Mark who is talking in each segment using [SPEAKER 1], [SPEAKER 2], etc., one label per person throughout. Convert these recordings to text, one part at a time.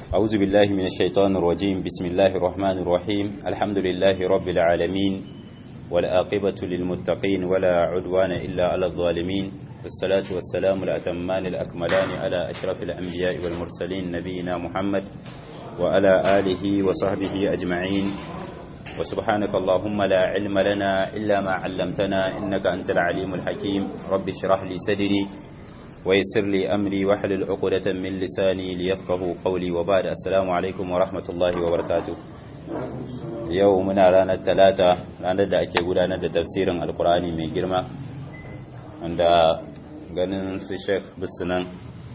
[SPEAKER 1] أعوذ بالله من الشيطان الرجيم بسم الله الرحمن الرحيم الحمد لله رب العالمين والآقبة للمتقين ولا عدوان إلا على الظالمين والصلاة والسلام الأتمان الأكملان على أشرف الأنبياء والمرسلين نبينا محمد وعلى آله وصحبه أجمعين وسبحانك اللهم لا علم لنا إلا ما علمتنا إنك أنت العليم الحكيم رب اشرح لي صدري ويسر لي أمري واحلل عقدة من لساني ليفقه قولي وبعد السلام عليكم ورحمة الله وبركاته yau muna ranar talata ranar da ake gudanar da tafsirin alkur'ani mai girma wanda ganin su sheikh bisunan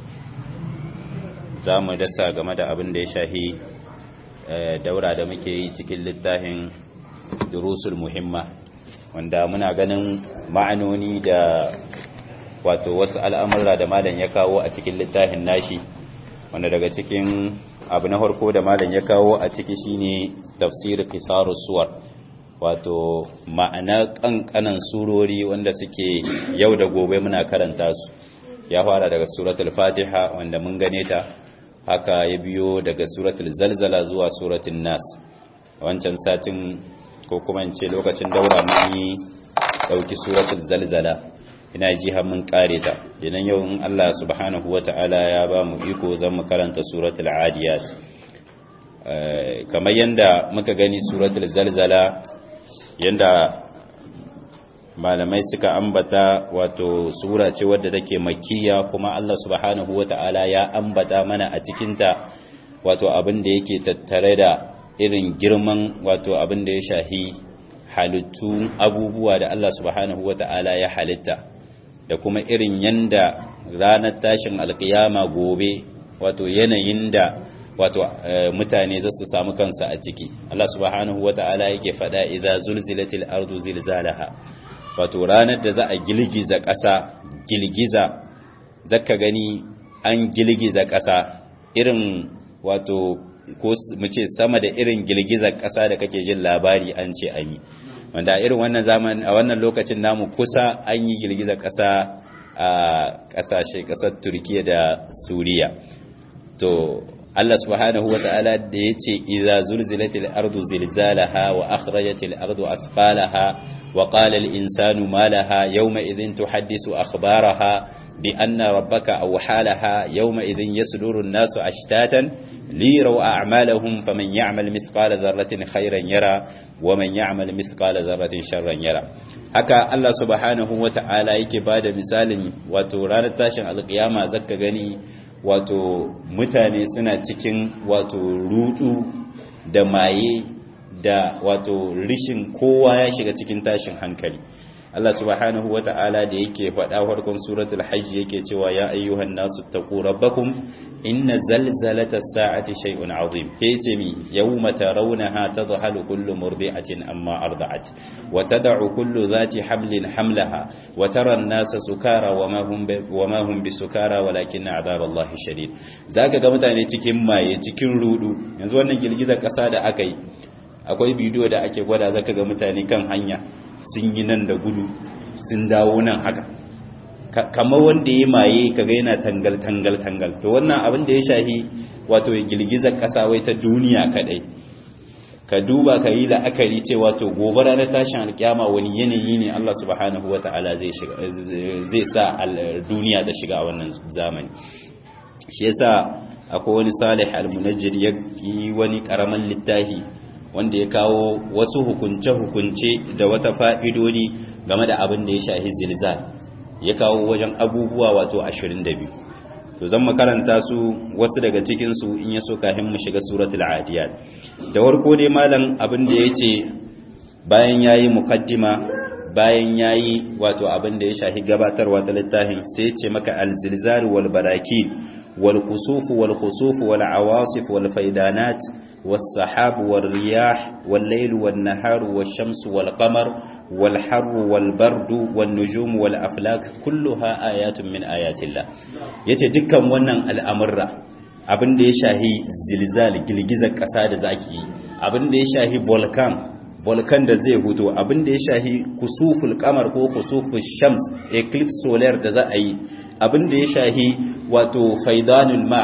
[SPEAKER 1] za mu dasa game da abin da ya shahi daura da muke yi cikin littafin durusul muhimma wanda muna ganin ma'anoni da wato wasu al'amurra da malam ya kawo a cikin littafin nashi wanda daga cikin abu na farko da malam ya kawo a ciki shine tafsir qisarus suwar wato ma'ana kankanan surori wanda suke yau da gobe muna karanta su ya fara daga suratul fatiha wanda mun gane ta haka ya biyo daga suratul zalzala zuwa suratul nas wancan satin ko kuma in ce lokacin daura mun yi dauki suratul zalzala ina ji har mun kare ta idan yau in Allah subhanahu wata'ala ya ba mu iko zan mu karanta suratul adiyat kamar yanda muka gani suratul zalzala yanda malamai suka ambata wato sura ce wadda take makkiya kuma Allah subhanahu wata'ala ya ambata mana a cikinta wato abin da yake tattare da irin girman wato abin da ya shahi halittu abubuwa da Allah subhanahu wata'ala ya halitta da kuma irin yanda ranar tashin alkiyama gobe wato yanayin da wato mutane za su samu kansa a ciki Allah subhanahu wata'ala yake faɗa idza zulzilatil ardu zilzalaha wato ranar da za a gilgiza ƙasa gilgiza zaka gani an gilgiza ƙasa irin wato ko mu ce sama da irin girgizar ƙasa da kake jin labari an ce an yi wanda a irin wannan zaman a wannan lokacin namu kusa an yi girgizar ƙasa a ƙasashe ƙasar turkiya da suriya to Allah subhanahu wata'ala da ya ce iza zulzilatil ardu zilzalaha wa akhrajatil ardu asfalaha wa qala al insanu ma laha yawma idhin tuhaddisu akhbaraha bi anna rabbaka awhalaha yawma idhin yasduru an-nasu ashtatan liraw a'malahum faman ya'mal mithqala dharratin khayran yara wa man ya'mal mithqala dharratin sharran yara haka Allah subhanahu wata'ala yake bada misalin wato ranar tashin alkiyama zaka gani wato mutane suna cikin wato rudu da maye da wato rishin kowa ya shiga cikin tashin hankali Allah subhanahu wata'ala da yake faɗa farkon suratul hajj yake cewa ya ayyuhan nasu taqu rabbakum inna zalzalatas sa'ati shay'un 'azim yace mi yawma tarawnaha tadhhalu kullu murdi'atin amma arda'at wa tad'u kullu dhati hamlin hamlaha wa tara an-nasa sukara wama hum wama hum bisukara walakin 'adhaballahi shadid zaka ga mutane cikin maye cikin rudu yanzu wannan girgizar kasa da aka yi akwai bidiyo da ake gwada zaka ga mutane kan hanya sun yi nan da gudu sun dawo nan haka kamar wanda ya maye kaga yana tangal tangal tangal to wannan abin da ya shahi wato girgizar kasa wai ta duniya kadai ka duba ka yi la'akari cewa to gobe ranar tashin alkiyama wani yanayi ne Allah subhanahu wata'ala zai shiga zai sa duniya ta shiga a wannan zamani shi yasa akwai wani salih al-munajjid ya yi wani karaman littafi wanda ya kawo wasu hukunce-hukunce da wata fa'idodi game da abin da ya shahi zilzal ya kawo wajen abubuwa wato 22 to zan makaranta su wasu daga cikinsu in ya so kafin mu shiga suratul adiyat da warko dai malam abin da ya ce bayan ya yi mukaddima bayan ya yi wato abin da ya shahi gabatarwa ta littafin sai ya ce maka alzilzal wal barakin wal kusufu wal kusufu wal awasif wal faidanat والسحاب والرياح والليل والنهار والشمس والقمر والحر والبرد والنجوم والأفلاك كلها آيات من آيات الله yace dukkan wannan al'amurra abin da ya shahi zilzal girgizar ƙasa da zaki yi abin da ya shahi volcan volcan da zai huto abin da ya shahi kusuful kamar ko kusuful shams eclipse solar da za a yi abin da ya shahi wato faidanul ma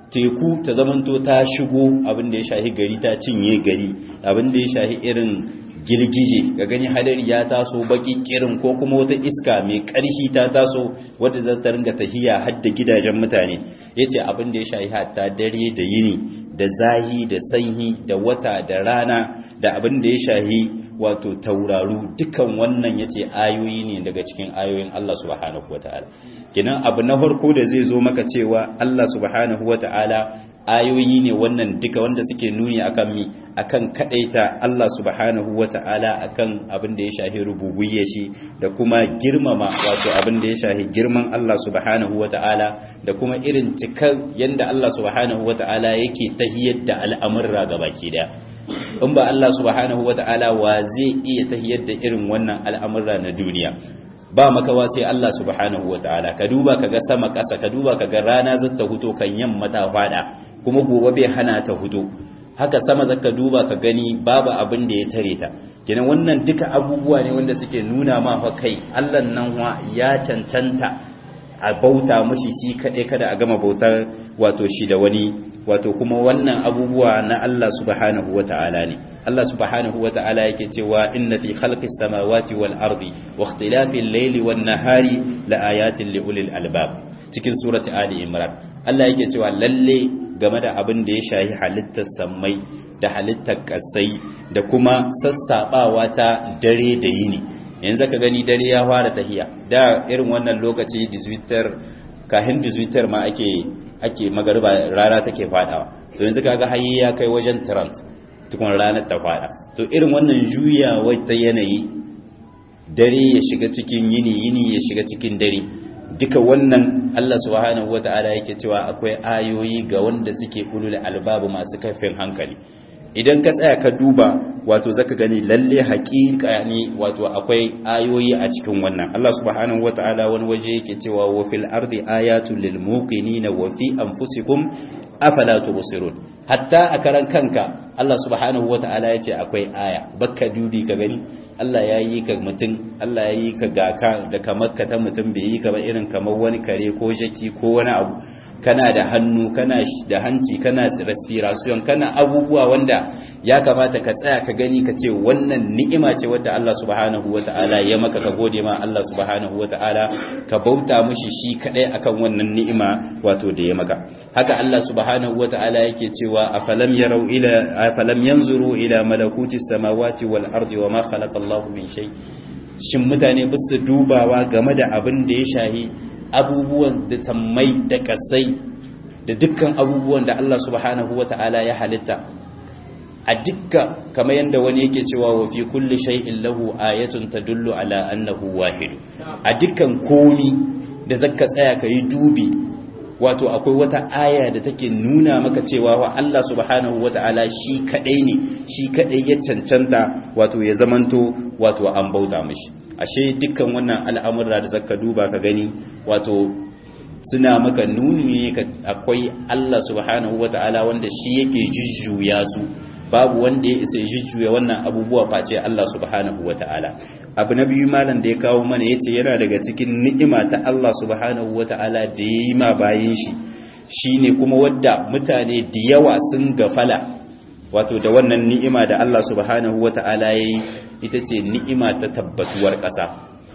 [SPEAKER 1] teku ta zamanto ta shigo abin da ya shahi gari ta cinye gari abin da ya shahi irin girgije ga gani hadari ya taso baki kirin ko kuma wata iska mai ƙarfi ta taso wadda za ta ringa tahiya har da gidajen mutane yace abin da ya shahi hatta dare da yini da zahi da sanyi da wata da rana da abin da ya shahi wato tauraru dukan wannan yace ayoyi ne daga cikin ayoyin Allah subhanahu wataala kenan abu na farko da zai zo maka cewa Allah subhanahu wataala ayoyi ne wannan duka wanda suke nuni akan mi akan kadaita Allah subhanahu wata'ala akan abin da ya shahi rububiyya shi da kuma girmama wato abin da ya shahi girman Allah subhanahu wata'ala da kuma irin cikar yanda Allah subhanahu wata'ala yake tahiyar da al'amurra gabaki daya in ba Allah subhanahu wata'ala wa zai iya tahiyar da irin wannan al'amurra na duniya ba makawa sai Allah subhanahu wata'ala ka duba kaga sama ƙasa ka duba kaga rana zata huto kan yamma ta fada kuma gobe bai hana ta hudu haka sama zaka duba ka gani babu abin da ya tare ta kenan wannan duka abubuwa ne wanda suke nuna ma fa kai Allah nan wa ya cancanta a bauta mushi shi kade kada a gama bautar wato shi da wani wato kuma wannan abubuwa na Allah subhanahu wata'ala ne Allah subhanahu wata'ala yake cewa inna fi khalqis samawati wal ardi wa ikhtilafil layli wan nahari la ayatin li ulil albab cikin surati ali imran Allah yake cewa lalle game da abin da ya shahi halittar sammai da halittar kasai da kuma sassabawa ta dare da yini yanzu ka gani dare ya fara tahiya da irin wannan lokaci diswitter kahin diswitter ma ake ake magariba rana take fadawa to yanzu kaga hayi ya kai wajen trant tukun ranar ta fada to irin wannan juyawa ta yanayi dare ya shiga cikin yini yini ya shiga cikin dare duka wannan Allah subhanahu wata'ala yake cewa akwai ayoyi ga wanda suke ulul albabu masu kaifin hankali idan ka tsaya ka duba wato zaka gani lalle haƙiƙa ne wato akwai ayoyi a cikin wannan Allah subhanahu wata'ala wani waje yake cewa wa fil ardi ayatul lil muqinina wa fi anfusikum afala tubsirun hatta a karan kanka Allah subhanahu wata'ala yace akwai aya bakka dudi ka gani Allah ya yi ka mutum Allah ya yi ka gaka da kamar ka ta mutum bai yi ka ba irin kamar wani kare ko jaki ko wani abu kana da hannu kana da hanci kana respiration kana abubuwa wanda ya kamata ka tsaya ka gani ka ce wannan ni'ima ce wadda Allah subhanahu wata'ala ya maka ka gode ma Allah subhanahu wata'ala ka bauta mishi shi kadai akan wannan ni'ima wato da ya maka haka Allah subhanahu wata'ala yake cewa afalam yarau ila afalam yanzuru ila malakuti samawati wal ardi wama khalaqa Allahu min shay shin mutane ba su dubawa game da abin da ya shahi abubuwan da sammai da kasai da dukkan abubuwan da Allah subhanahu wata'ala ya halitta a dukka kamar yadda wani yake cewa wa fi kulli shay'in lahu ayatun tadullu ala annahu wahid a dukkan komi da zaka tsaya ka yi dubi wato akwai wata aya da take nuna maka cewa wa Allah subhanahu wata'ala shi kadai ne shi kadai ya cancanta wato ya zamanto wato an bauta mishi ashe dukkan wannan al'amura da zaka duba ka gani wato suna maka nuni ne akwai Allah subhanahu wata'ala wanda shi yake jujjuya su babu wanda ya isa jujjuya wannan abubuwa face Allah subhanahu wata'ala abu na biyu malam da ya kawo mana yace yana daga cikin ni'ima ta Allah subhanahu wata'ala da ya yi ma bayin shi shine kuma wadda mutane da yawa sun gafala wato da wannan ni'ima da Allah subhanahu wata'ala ya yi ita ce ni'ima ta tabbatuwar ƙasa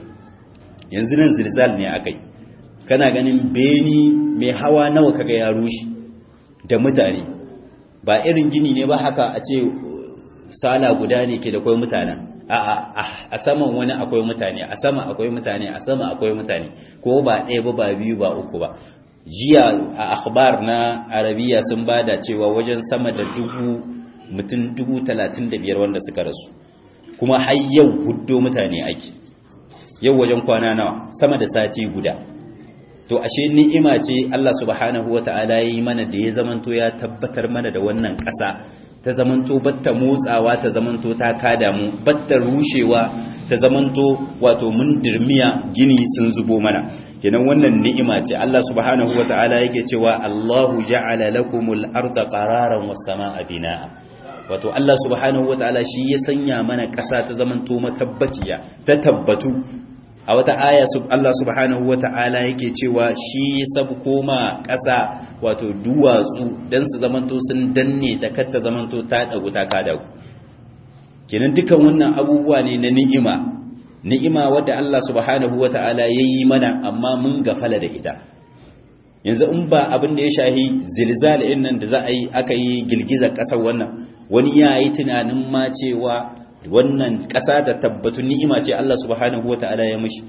[SPEAKER 1] yanzu nan zilzal ne akai kana ganin beni mai hawa nawa kaga ya rushe da mutane ba irin gini ne ba haka a ce sala guda ne ke da kwai mutane a saman wani akwai mutane a sama akwai mutane a sama akwai mutane ko ba ɗaya ba ba biyu ba uku ba jiya a akhbar na arabiya sun bada cewa wajen sama da dubu mutum dubu talatin da biyar wanda suka rasu kuma har yau huddo mutane ake yau wajen kwana nawa sama da sati guda to ashe ni'ima ce Allah subhanahu wata'ala ya yi mana da ya zamanto ya tabbatar mana da wannan ƙasa ta zamanto batta motsawa ta zamanto ta kada mu batta rushewa ta zamanto wato mun dirmiya gini sun zubo mana kenan wannan ni'ima ce Allah subhanahu wata'ala yake cewa Allahu ja'ala lakumul arda qararan was samaa binaa wato Allah subhanahu wata'ala shi ya sanya mana ƙasa ta zamanto matabbaciya ta tabbatu a wata aya Allah subhanahu wata'ala yake cewa shi sabko ma ƙasa wato duwatsu dan su zamanto sun danne ta katta zamanto ta dagu ta kada kenan dukan wannan abubuwa ne na ni'ima ni'ima wadda Allah subhanahu wata'ala yayi mana amma mun gafala da ita yanzu in ba abin da ya shahi zilzal din nan da za a yi aka yi girgizar ƙasar wannan wani ya yi tunanin ma cewa wannan ƙasa ta tabbatu ni'ima ce Allah subhanahu wata'ala ya mishi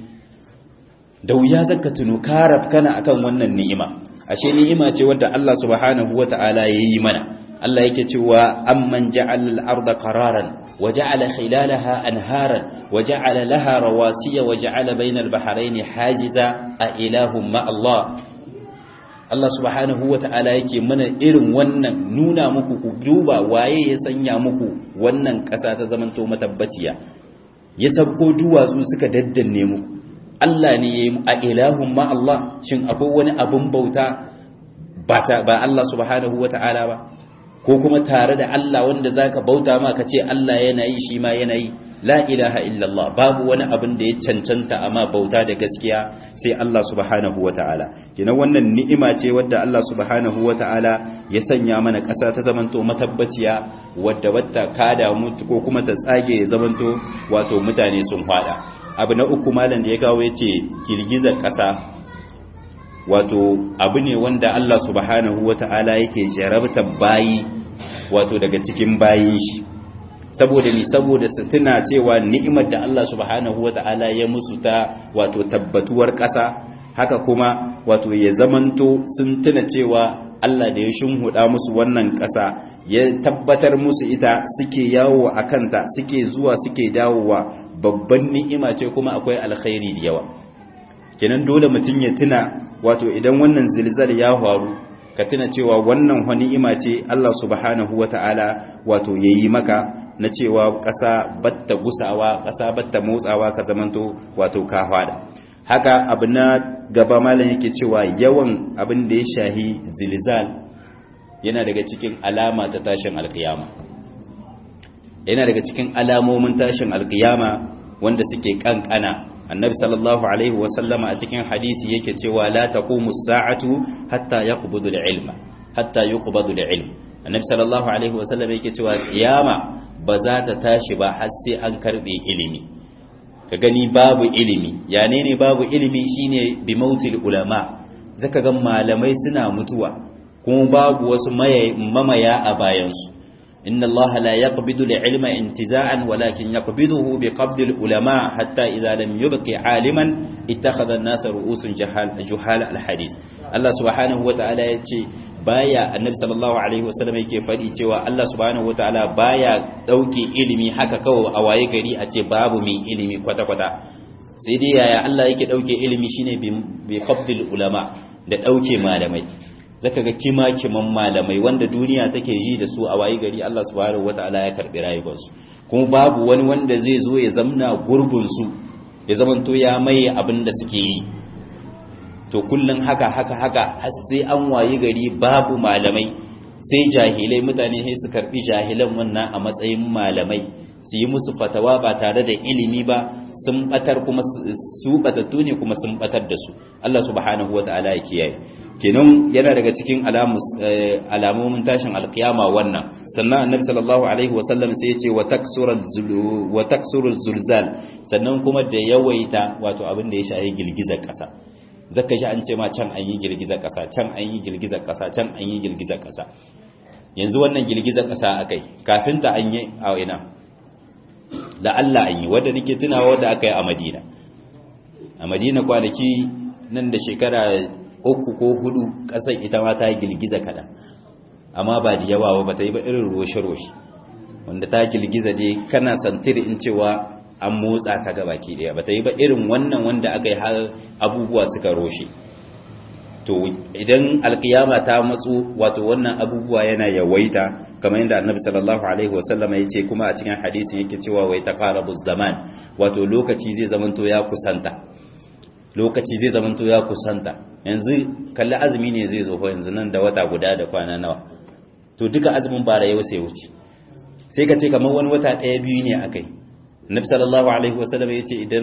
[SPEAKER 1] da wuya zaka tuno karab kana akan wannan ni'ima ashe ni'ima ce wadda Allah subhanahu wata'ala ya yi mana Allah yake cewa amman ja'ala al-ardha qararan وجعل خلالها أنهارا وجعل لها رواسي وجعل بين البحرين حاجزا أإله مع الله Allah subhanahu wa ta'ala yake mana irin wannan nuna muku ku duba waye ya sanya muku wannan ƙasa ta zamanto matabbaciya ya sabko duwatsu suka daddanne muku Allah ne ya yi a ilahun ma Allah shin akwai wani abin bauta ba Allah subhanahu wa ta'ala ba ko kuma tare da Allah wanda zaka bauta ma ka ce Allah yana yi shi ma yana yi la ilaha illallah babu wani abin da ya cancanta amma bauta da gaskiya sai Allah subhanahu wata'ala kina wannan ni'ima ce wadda Allah subhanahu wata'ala ya sanya mana ƙasa ta zamanto matabbaciya wadda wata kada mutu ko kuma ta tsage ya zamanto wato mutane sun fada abu na uku malam da ya kawo yace girgizar ƙasa wato abu ne wanda Allah subhanahu wata'ala yake jarabtar bayi wato daga cikin bayin shi saboda ni saboda su tuna cewa ni'imar da Allah subhanahu wata'ala ya musu ta wato tabbatuwar ƙasa haka kuma wato ya zamanto sun tuna cewa Allah da ya shunhuda musu wannan ƙasa ya tabbatar musu ita suke yawo a kanta suke zuwa suke dawowa babban ni'ima ce kuma akwai alkhairi da yawa kenan dole mutum ya tuna wato idan wannan zilzal ya faru ka tuna cewa wannan ni'ima ce Allah subhanahu wata'ala wato yayi maka na cewa ƙasa batta gusawa ƙasa batta motsawa ka zamanto wato ka fada haka abu na gaba malam yake cewa yawan abin da ya shahi zilzal yana daga cikin alama ta tashin alkiyama yana daga cikin alamomin tashin alkiyama wanda suke kankana annabi sallallahu alaihi wasallama a cikin hadisi yake cewa la taqumu as-sa'atu hatta yaqbudu al-ilma hatta yuqbadu al-ilm annabi sallallahu alaihi wasallama yake cewa kiyama ba za ta tashi ba har sai an karbe ilimi ka gani babu ilimi ya ne babu ilimi shine bi mautil ulama zaka ga malamai suna mutuwa kuma babu wasu mamaya a bayansu inna allaha la yaqbidu al-ilma intiza'an walakin yaqbiduhu bi qabdi al-ulama hatta idha lam yubqi 'aliman ittakhadha an-nasa ru'usun jahal juhal al-hadith Allah subhanahu wa ta'ala yace baya annabi sallallahu alaihi wasallam yake fadi cewa Allah subhanahu wa ta'ala baya dauke ilimi haka kawai a waye gari a ce babu mai ilimi kwata kwata sai dai yaya Allah yake dauke ilimi shine bi qabdi al-ulama da dauke malamai zaka ga kima-kiman malamai wanda duniya take ji da su a wayi gari Allah subhanahu wataala ya karbi rayuwarsu kuma babu wani wanda zai zo ya zamna gurbin su ya zamanto ya mai abin da suke yi to kullun haka haka haka har sai an wayi gari babu malamai sai jahilai mutane sai su karbi jahilan wannan a matsayin malamai su yi musu fatawa ba tare da ilimi ba sun batar kuma su batattu ne kuma sun batar da su Allah subhanahu wataala ya kiyaye kenan yana daga cikin alamomin tashin alkiyama wannan sannan annabi sallallahu alaihi wasallam sai ya ce wa taksurul zulzal sannan kuma da yawaita wato abin da ya shaye girgizar kasa zaka ji an ce ma can an yi girgizar kasa can an yi girgizar kasa can an yi girgizar kasa yanzu wannan girgizar kasa akai kafin ta an yi a ina da Allah an yi wanda nake tunawa wanda aka yi a Madina a Madina kwanaki nan da shekara uku ko hudu kasar ita ma ta girgiza kada amma ba da yawa ba ta yi ba irin roshe-roshe wanda ta girgiza dai kana santiri in cewa an motsa ta gaba ki daya ba ta yi ba irin wannan wanda aka yi har abubuwa suka roshe to idan alkiyama ta matsu wato wannan abubuwa yana yawaita kamar yadda annabi sallallahu alaihi wasallam ya ce kuma a cikin hadisin yake cewa wai taqarabu zaman wato lokaci zai zamanto ya kusanta lokaci zai zamanto ya kusanta yanzu kalli azumi ne zai zo yanzu nan da wata guda da kwana nawa to duka azumin bara yau sai wuce sai ka ce kamar wani wata ɗaya biyu ne akai nabi sallallahu alaihi wasallam ya ce idan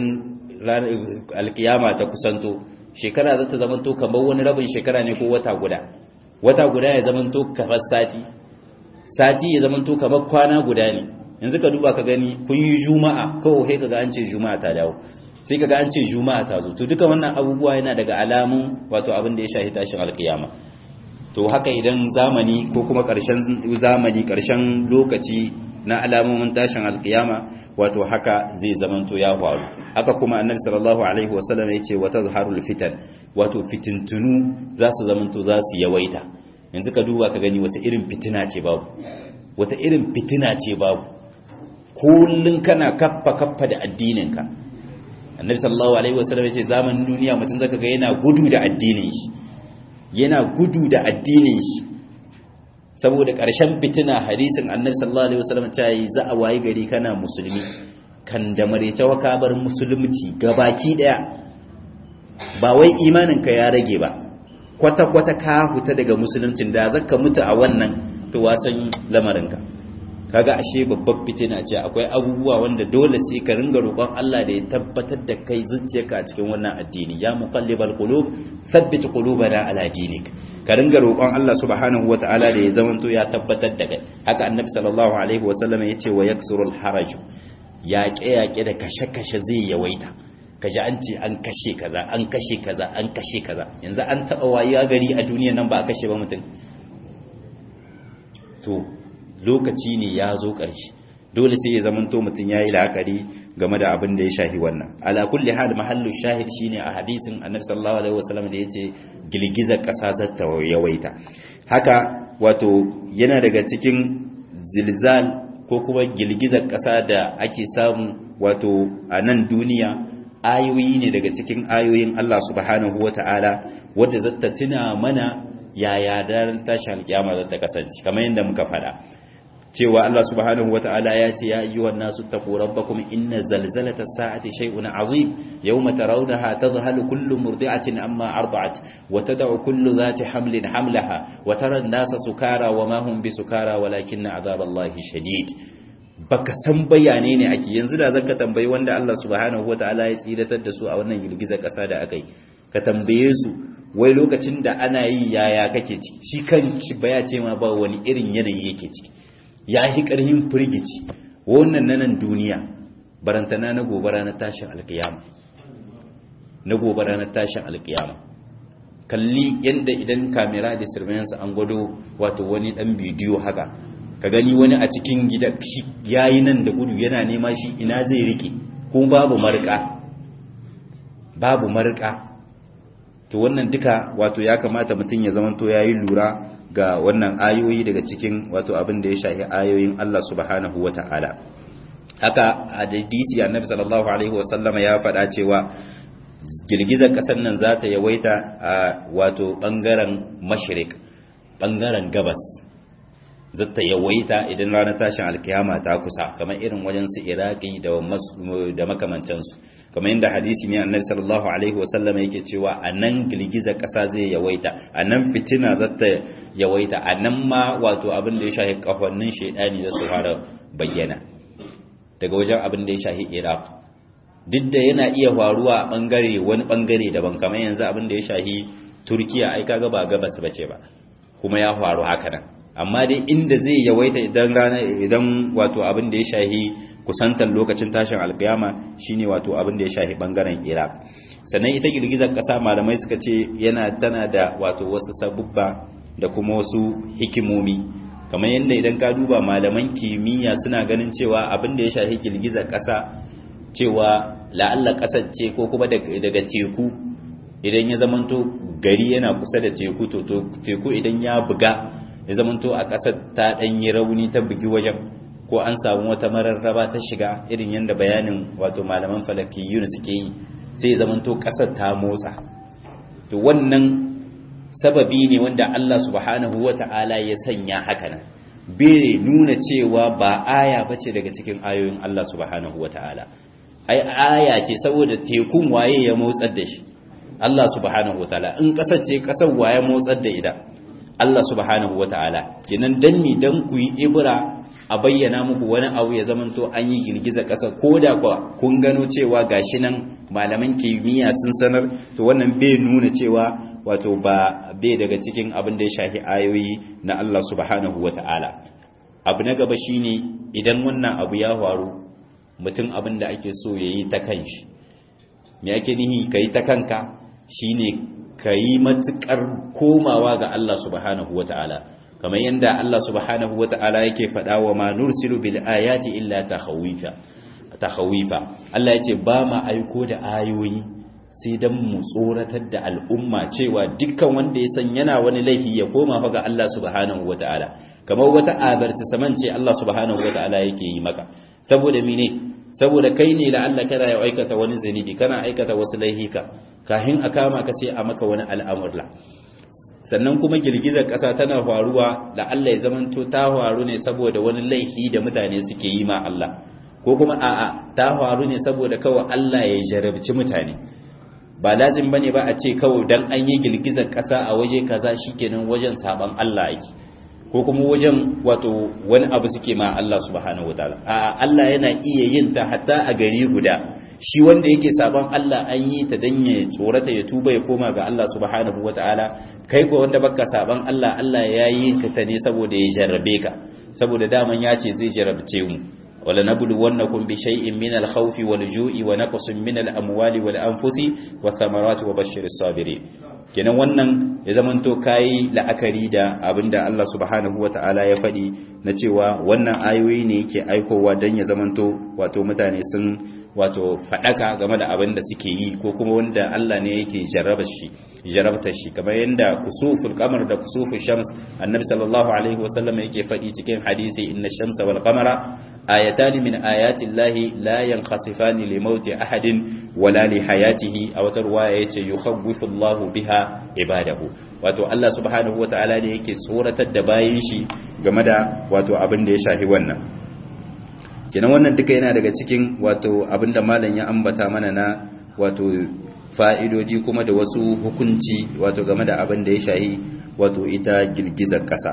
[SPEAKER 1] alkiyama ta kusanto shekara za ta zamanto kamar wani rabin shekara ne ko wata guda wata guda ya zamanto kamar sati sati ya zamanto kamar kwana guda ne yanzu ka duba ka gani kun yi juma'a kawai sai kaga an ce juma'a ta dawo sai kaga an ce juma'a ta zo to duka wannan abubuwa yana daga alamun wato abin da ya shahi tashin alkiyama to haka idan zamani ko kuma ƙarshen zamani ƙarshen lokaci na alamomin tashin alkiyama wato haka zai zamanto ya faru haka kuma annabi sallallahu alaihi wasallam yace wata zaharul fitan wato fitintunu za su zamanto za su yawaita yanzu ka duba ka gani wata irin fitina ce babu wata irin fitina ce babu kullun kana kaffa kaffa da addininka annabi sallallahu alaihi wasallam yace zamanin duniya mutum zaka ga yana gudu da addinin shi yana gudu da addinin shi saboda ƙarshen fitina hadisin annabi sallallahu alaihi wasallam ta yi za a wayi gari kana musulmi kan da marece wa ka bar musulunci gabaki daya ba wai imanin ka ya rage ba kwata kwata ka huta daga musuluncin da zaka mutu a wannan to wasan lamarin ka kaga ashe babbar fitina ce akwai abubuwa wanda dole sai ka ringa roƙon Allah da ya tabbatar da kai zuciyarka a cikin wannan addini ya muqallibal qulub thabbit qulubana ala dinik ka ringa roƙon Allah subhanahu wataala da ya zamanto ya tabbatar da kai haka annabi sallallahu alaihi wasallam yace wa yaksurul haraj yaƙe yaƙe da kashe kashe zai yawaita kaji an ce an kashe kaza an kashe kaza an kashe kaza yanzu an taɓa wayi gari a duniya nan ba a kashe ba mutum to lokaci ne ya zo ƙarshe dole sai ya zamanto mutum ya yi la'akari game da abin da ya shahi wannan ala kulli hal mahallu shahid shine a hadisin annabi sallallahu alaihi wasallam da yace girgizar ƙasa za ta yawaita haka wato yana daga cikin zilzal ko kuma girgizar ƙasa da ake samu wato a nan duniya ayoyi ne daga cikin ayoyin Allah subhanahu wata'ala wadda zata tuna mana yaya daren tashi alkiyama zata kasance kamar yadda muka faɗa cewa Allah subhanahu wata'ala ya ce ya ayyuhan nasu taqu rabbakum inna zalzalata as-sa'ati shay'un 'azim yawma tarawnaha tadhhalu kullu murdi'atin amma arda'at wa tad'u kullu dhati hamlin hamlaha wa tara an-nasa sukara wa ma hum bisukara walakinna 'adhaballahi shadid baka san bayane ne ake yanzu da zaka tambayi wanda Allah subhanahu wata'ala ya tsiratar da su a wannan girgizar kasa da akai ka tambaye su wai lokacin da ana yi yaya kake ciki shi kan shi baya ce ma ba wani irin yanayi yake ciki ya shi ƙarhin firgici wannan nanan duniya barantana na gobara na tashin alkiyama na gobara na tashin alkiyama kalli yadda idan kamera da surveillance an gwado wato wani dan bidiyo haka ka gani wani a cikin gida shi yayi nan da gudu yana nema shi ina zai rike ko babu marka babu marka to wannan duka wato ya kamata mutum ya zamanto yayi lura ga wannan ayoyi daga cikin wato abin da ya shahi ayoyin Allah subhanahu wata'ala haka a hadisi annabi sallallahu alaihi wasallam ya faɗa cewa girgizar ƙasar nan za ta yawaita a wato ɓangaren mashrik ɓangaren gabas za ta yawaita idan ranar tashin alkiyama ta kusa kamar irin wajen su iraki da makamantansu kamar yadda hadisi ne annabi sallallahu alaihi wasallam yake cewa a nan girgizar ƙasa zai yawaita a nan fitina za ta yawaita a nan ma wato abin da ya shahi ƙahonin shaidani za su fara bayyana daga wajen abin da ya shahi iraq duk da yana iya faruwa a bangare wani bangare daban kamar yanzu abin da ya shahi turkiya ai kaga ba gabas bace ba kuma ya faru haka nan amma dai inda zai yawaita idan rana idan wato abin da ya shahi kusantar lokacin tashin alkiyama shine wato abin da ya shahi bangaren iraq sannan ita girgizar kasa malamai suka ce yana tana da wato wasu sabubba da kuma wasu hikimomi kamar yadda idan ka duba malaman kimiyya suna ganin cewa abin da ya shahi girgizar kasa cewa la'alla ƙasar ce ko kuma daga teku idan ya zamanto gari yana kusa da teku to teku idan ya buga ya zamanto a ƙasar ta ɗanyi rauni ta bugi wajen ko an samu wata mararraba ta shiga irin yadda bayanin wato malaman falakiyun suke yi sai ya zamanto ƙasar ta motsa to wannan sababi ne wanda Allah subhanahu wata'ala ya sanya haka nan bai nuna cewa ba aya bace daga cikin ayoyin Allah subhanahu wata'ala ai aya ce saboda tekun waye ya motsar da shi Allah subhanahu wataala in kasar ce kasar waye motsar da ita Allah subhanahu wataala kenan dan ni dan ku yi ibra a bayyana muku wani abu ya zamanto an yi girgizar ƙasa ko da kuwa kun gano cewa gashi nan malaman kimiyya sun sanar to wannan bai nuna cewa wato ba bai daga cikin abin da ya shafi ayoyi na Allah subhanahu wata'ala abu na gaba shine idan wannan abu ya faru mutum abin da ake so yayi ta kanshi me ake nihi kai ta kanka shine kai matukar komawa ga Allah subhanahu wata'ala kamar yadda Allah subhanahu wata'ala yake faɗa wa ma nursilu bil ayati illa takhawifa takhawifa Allah yace ba ma aiko da ayoyi sai dan mu tsoratar da al'umma cewa dukkan wanda ya san yana wani laifi ya koma fa ga Allah subhanahu wata'ala kamar wata abarta saman ce Allah subhanahu wata'ala yake yi maka saboda mene saboda kai ne la Allah kana ya aikata wani zanibi kana aikata wasu laihika kahin a kama ka sai a maka wani al'amurla sannan kuma girgizar ƙasa tana faruwa da Allah ya zamanto ta faru ne saboda wani laifi da mutane suke yi ma Allah ko kuma a'a ta faru ne saboda kawai Allah ya jarabci mutane ba lazim bane ba a ce kawai dan an yi girgizar ƙasa a waje kaza shikenan wajen saban Allah yake ko kuma wajen wato wani abu suke ma Allah subhanahu wataala a'a Allah yana iya yin ta hatta a gari guda shi wanda yake saban Allah an yi ta dan ya tsorata ya tuba ya koma ga Allah subhanahu wataala kai ko wanda baka saban Allah Allah ya yi ka ta ne saboda ya jarrabe ka saboda daman ya ce zai jarrabce mu wala nabluwannakum bi shay'in min al-khawfi wal-ju'i wa naqsin min al-amwali wal-anfusi wath-thamarati wa bashshiris sabirin kenan wannan ya zamanto kai la'akari da abinda Allah subhanahu wataala ya faɗi na cewa wannan ayoyi ne yake aikowa dan ya zamanto wato mutane sun wato faɗaka game da abin da suke yi ko kuma wanda Allah ne yake jarraba shi jarabta shi kamar yadda kusuful qamar da kusuful shams annabi sallallahu alaihi wasallam yake faɗi cikin hadisi inna shamsa wal qamara ayatan min ayati llahi la yankhasifani li mauti ahadin wala li hayatihi aw tarwaya yace yukhawwifu Allahu biha ibadahu wato Allah subhanahu wataala ne yake tsoratar da bayin shi game da wato abin da ya shafi wannan kenan wannan duka yana daga cikin wato abinda malam ya ambata mana na wato fa'idodi kuma da wasu hukunci wato game da abin da ya shahi wato ita girgizar ƙasa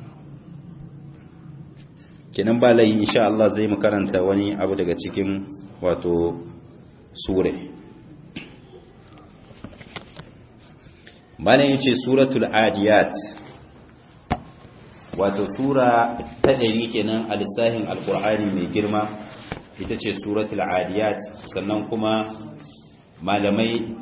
[SPEAKER 1] kenan ba layi insha Allah zai mu karanta wani abu daga cikin wato sure malam yace suratul adiyat wato sura ta ɗari kenan a lissahin alkur'ani mai girma ita ce suratul adiyat sannan kuma malamai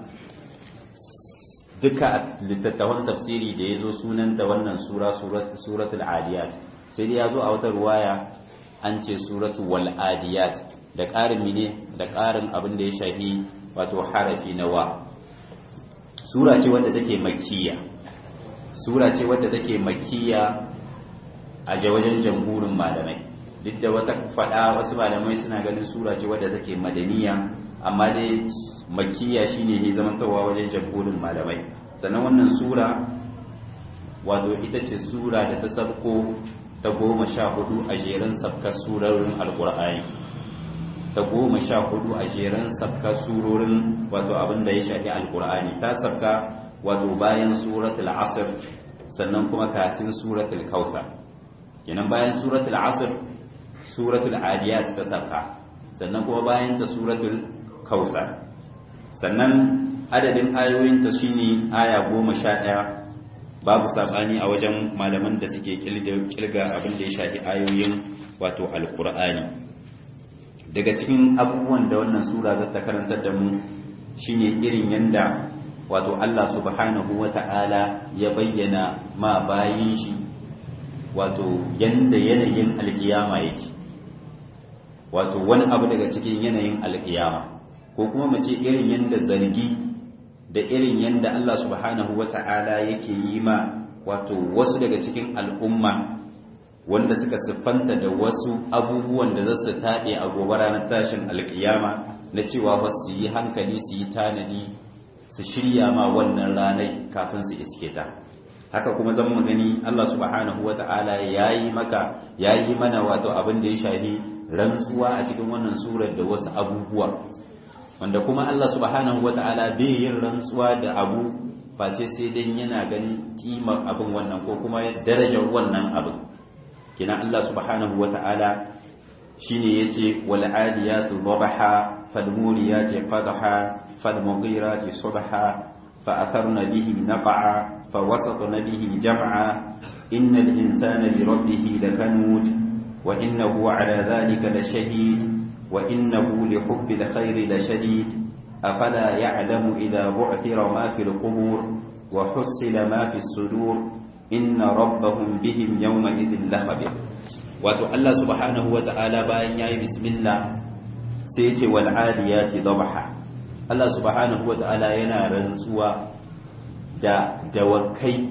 [SPEAKER 1] duka littattafan tafsiri da ya zo sunan da wannan sura suratul adiyat sai dai ya zo a wata ruwaya an ce suratul wal adiyat da ƙarin mine da ƙarin abin da ya shahi wato harafi na wa sura ce wadda take makkiya sura ce wadda take makkiya a wajen jamhurin malamai duk da wata fada wasu malamai suna ganin sura ce wadda take madaniya amma dai makkiya shine ne zamantawa wajen jamhurin malamai sannan wannan sura wato ita ce sura da ta sabko ta goma sha hudu a jerin sabkar surorin alkur'ani ta goma sha hudu a jerin sabkar surorin wato abin da ya shafi alkur'ani ta sabka wato bayan suratul asr sannan kuma kafin suratul kautsar kenan bayan suratul asr suratul adiyat ta sabka sannan kuma bayan ta suratul kautsar sannan adadin ayoyin ta shine aya 11 babu sabani a wajen malaman da suke kilga abin da ya shafi ayoyin wato alqur'ani daga cikin abubuwan da wannan sura za ta karantar da mu shine irin yanda wato Allah subhanahu wata'ala ya bayyana ma bayin shi wato yanda yanayin alkiyama yake wato wani abu daga cikin yanayin alkiyama ko kuma mu ce irin yanda zargi da irin yanda Allah subhanahu wata'ala yake yi ma wato wasu daga cikin al'umma wanda suka siffanta da wasu abubuwan da za su taɗe a gobe ranar tashin alkiyama na cewa ba su yi hankali su yi tanadi su shirya ma wannan ranai kafin su iske ta haka kuma zan mu gani Allah subhanahu wata'ala yayi maka yayi mana wato abin da ya shafi rantsuwa a cikin wannan surar da wasu abubuwa wanda kuma Allah subhanahu wata'ala bai yin rantsuwa da abu face sai dan yana ganin kimar abin wannan ko kuma darajar wannan abin kina Allah subhanahu wata'ala shine yace wal adiyatu dhabaha fal muriyati qadha fal mughirati subha fa atharna bihi naq'a fa wasatna bihi jam'a innal insana li rabbih lakanud wa innahu ala dhalika lashahid wa innahu li hubbil khairi lashadid afala ya'lamu idha bu'thira ma fil qubur wa hussila ma fis sudur inna rabbahum bihim yawma idhin lakhabir wato Allah subhanahu wata'ala bayan yayi bismillah sai yace wal adiyati dhabha Allah subhanahu wata'ala yana rantsuwa da dawakai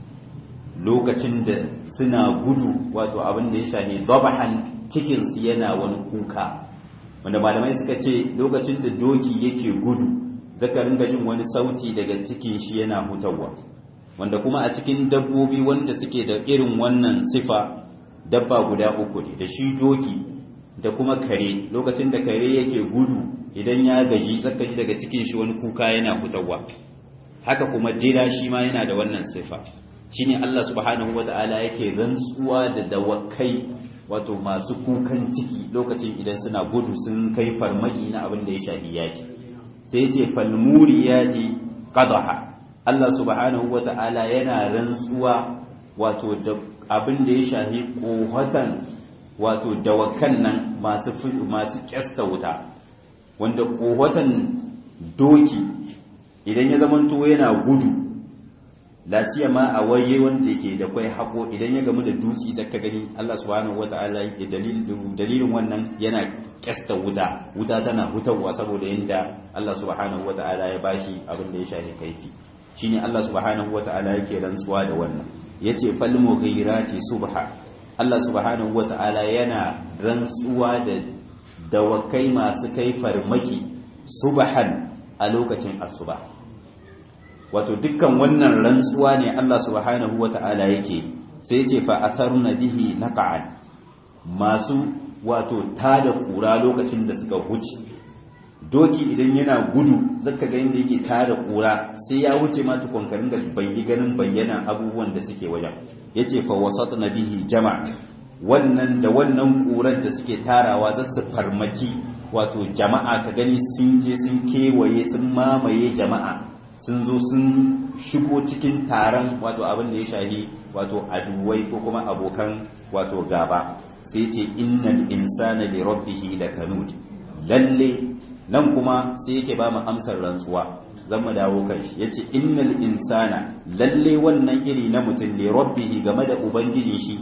[SPEAKER 1] lokacin da suna gudu wato abin da ya shafi dhabhan cikin su yana wani kuka wanda malamai suka ce lokacin da doki yake gudu zaka ringa jin wani sauti daga cikin shi yana hutawa wanda kuma a cikin dabbobi wanda suke da irin wannan sifa dabba guda uku ne da shi doki da kuma kare lokacin da kare yake gudu idan ya gaji zaka ji daga cikin shi wani kuka yana hutawa haka kuma dila shi ma yana da wannan sifa shine Allah subhanahu wataala yake rantsuwa da dawakai wato masu kukan ciki lokacin idan suna gudu sun kai farmaki na abin da ya shafi yaki sai ya ce falmuriyati qadaha Allah subhanahu wa ta'ala yana rantsuwa wato da abin da ya shahi kohatan wato dawakan nan masu masu kyasta wuta wanda kohatan doki idan ya zamanto yana gudu lasiya ma a waye wanda yake da kwai hako idan ya gamu da dutse da ka gani Allah subhanahu wa ta'ala yake dalilin wannan yana kyasta wuta wuta tana hutawa saboda yanda Allah subhanahu wa ta'ala ya bashi abin da ya shafi kaifi shine Allah subhanahu wata'ala yake rantsuwa da wannan yace fal mughirati subha Allah subhanahu wata'ala yana rantsuwa da dawakai masu kai farmaki subhan a lokacin asuba wato dukkan wannan rantsuwa ne Allah subhanahu wata'ala yake sai yace fa atharna bihi naqan masu wato tada kura lokacin da suka huce doki idan yana gudu zaka ga inda yake tada kura sai ya wuce ma tukun ka ringa bayyi ganin bayyana abubuwan da suke wajen yace fa wasatna bihi jama' wannan da wannan kurar da suke tarawa za su farmaki wato jama'a ka gani sun je sun kewaye sun mamaye jama'a sun zo sun shigo cikin taron wato abin da ya shahi wato aduwai ko kuma abokan wato gaba sai ce innal insana li rabbihi lakanud lalle nan kuma sai yake ba mu amsar rantsuwa zan mu dawo kan shi yace innal insana lalle wannan iri na mutum ne rabbihi game da ubangijin shi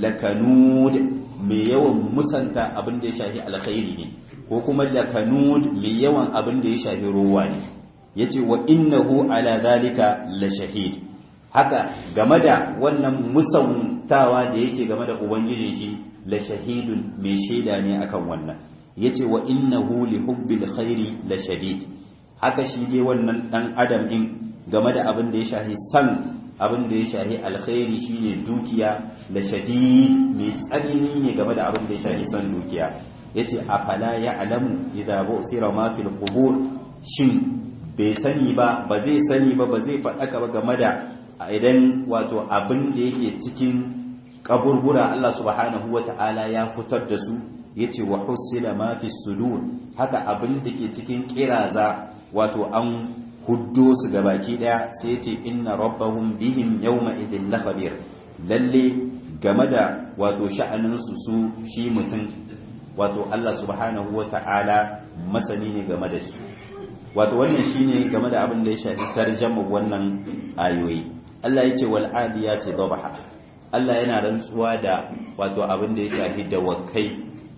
[SPEAKER 1] lakanud mai yawan musanta abin da ya shafi alkhairi ne ko kuma lakanud mai yawan abin da ya shafi ruwa ne yace wa innahu ala zalika la shahid haka game da wannan musantawa da yake game da ubangijin shi la shahidun mai shaida ne akan wannan yace wa innahu li hubbil khairi la shadid haka shi je wannan dan adam din game da abin da ya shahi san abin da ya shahi alkhairi shine dukiya la shadid mai tsanani ne game da abin da ya shahi san dukiya yace afala ya'lamu idza bu'sira ma fil qubur shin bai sani ba ba zai sani ba ba zai faɗaka ba game da idan wato abin da yake cikin kaburbura Allah subhanahu wata'ala ya fitar da su yace wa husila ma fi sudur haka abin da ke cikin kiraza wato an huddo su gabaki daya sai yace inna rabbahum bihim yawma idhin lakhabir lalle game da wato sha'anin su su shi mutum wato Allah subhanahu wata'ala masani ne game da shi wato wannan shine game da abin da ya shafi tarjama wannan ayoyi Allah yace wal adiyati dhabha Allah yana rantsuwa da wato abin da ya shafi dawakai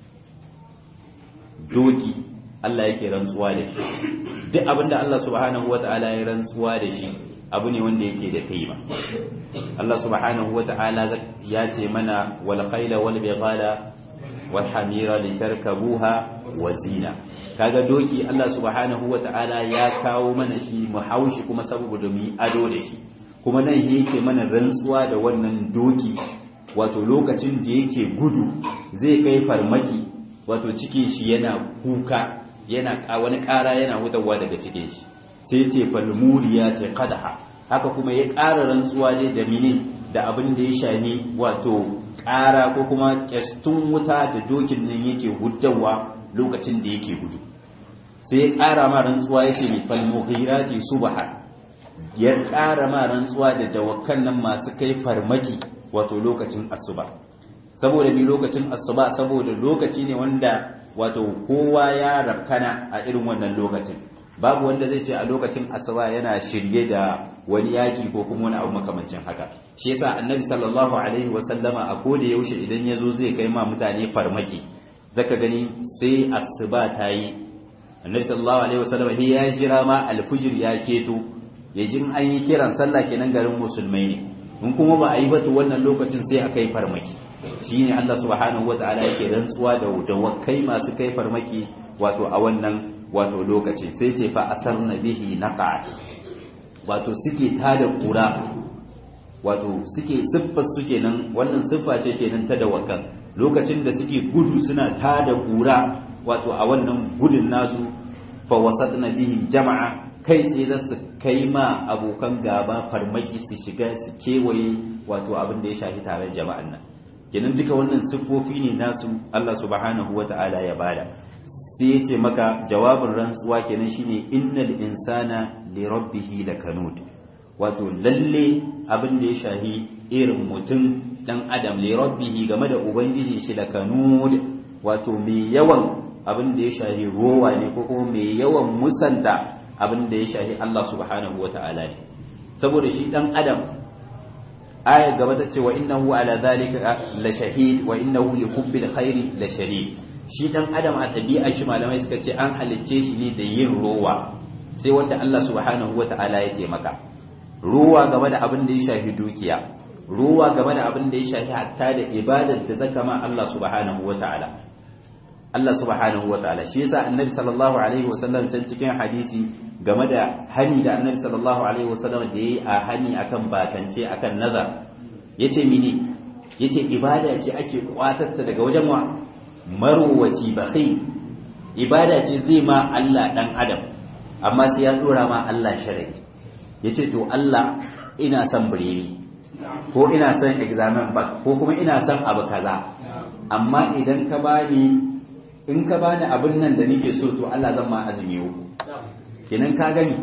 [SPEAKER 1] doki Allah yake rantsuwa da shi duk abinda Allah subhanahu wata'ala ya rantsuwa da shi abu ne wanda yake da kaima Allah subhanahu wata'ala ya ce mana wal khayla wal bighala wal hamira litarkabuha wa zina kaga doki Allah subhanahu wata'ala ya kawo mana shi mu haushi kuma saboda mu yi ado da shi kuma nan yake mana rantsuwa da wannan doki wato lokacin da yake gudu zai kai farmaki wato cikin shi yana kuka yana wani ƙara yana hutawa daga cikin shi sai ce falmuriya ce qadaha haka kuma ya ƙara rantsuwa dai da mine da abin da ya shani wato ƙara ko kuma ƙyastun wuta da dokin nan yake huddawa lokacin da yake gudu sai ya ƙara ma rantsuwa ya ce mai falmughirati subha ya ƙara ma rantsuwa da dawakan nan masu kai farmaki wato lokacin asuba saboda mi lokacin asuba saboda lokaci ne wanda wato kowa ya rakana a irin wannan lokacin babu wanda zai ce a lokacin asuba yana shirye da wani yaki ko kuma wani abu makamancin haka shi yasa annabi sallallahu alaihi wa sallama a koda yaushe idan yazo zai kai ma mutane farmaki zaka gani sai asuba ta yi annabi sallallahu alaihi wa sallama ya jira ma alfujir ya keto ya jin an yi kiran sallah kenan garin musulmai ne in kuma ba a yi batu wannan lokacin sai a kai farmaki shine Allah subhanahu wataala yake rantsuwa da dawakai masu kai farmaki wato a wannan wato lokacin sai ce fa asarna bihi naqa wato suke tada kura wato suke siffar su kenan wannan siffa ce kenan ta dawakan lokacin da suke gudu suna tada kura wato a wannan gudun nasu fa wasatna bihi jama'a kai tsaye za su kai ma abokan gaba farmaki su shiga su kewaye wato abin da ya shafi tare jama'an nan kenan duka wannan siffofi ne nasu Allah subhanahu wata'ala ya bada sai ya ce maka jawabin rantsuwa kenan shine innal insana li rabbih lakanud wato lalle abin da ya shahi irin mutum dan adam li rabbih game da ubangiji shi lakanud wato mai yawan abin da ya shahi rowa ne ko kuma mai yawan musanta abin da ya shahi Allah subhanahu wata'ala ne saboda shi dan adam aya gaba ta ce wa innahu ala zalika la shahid wa innahu li hubbil khairi la shadid shi dan adam a tabi'a shi malamai suka ce an halicce shi ne da yin rowa sai wanda Allah subhanahu wata'ala ya taimaka rowa game da abin da ya shafi dukiya rowa game da abin da ya shafi hatta da ibadar da zaka ma Allah subhanahu wata'ala Allah subhanahu wata'ala shi yasa annabi sallallahu alaihi wasallam can cikin hadisi game da hani da annabi sallallahu alaihi wasallam da yayi a hani akan bakance akan nazar yace mini yace ibada ce ake kwatatta daga wajen wa marwaci bakhil ibada ce zai ma Allah dan adam amma sai ya dora ma Allah sharadi yace to Allah ina son bireni ko ina son examen back ko kuma ina son abu kaza amma idan ka bani in ka bani abin nan da nake so to Allah zan ma azumi uku kenan ka gani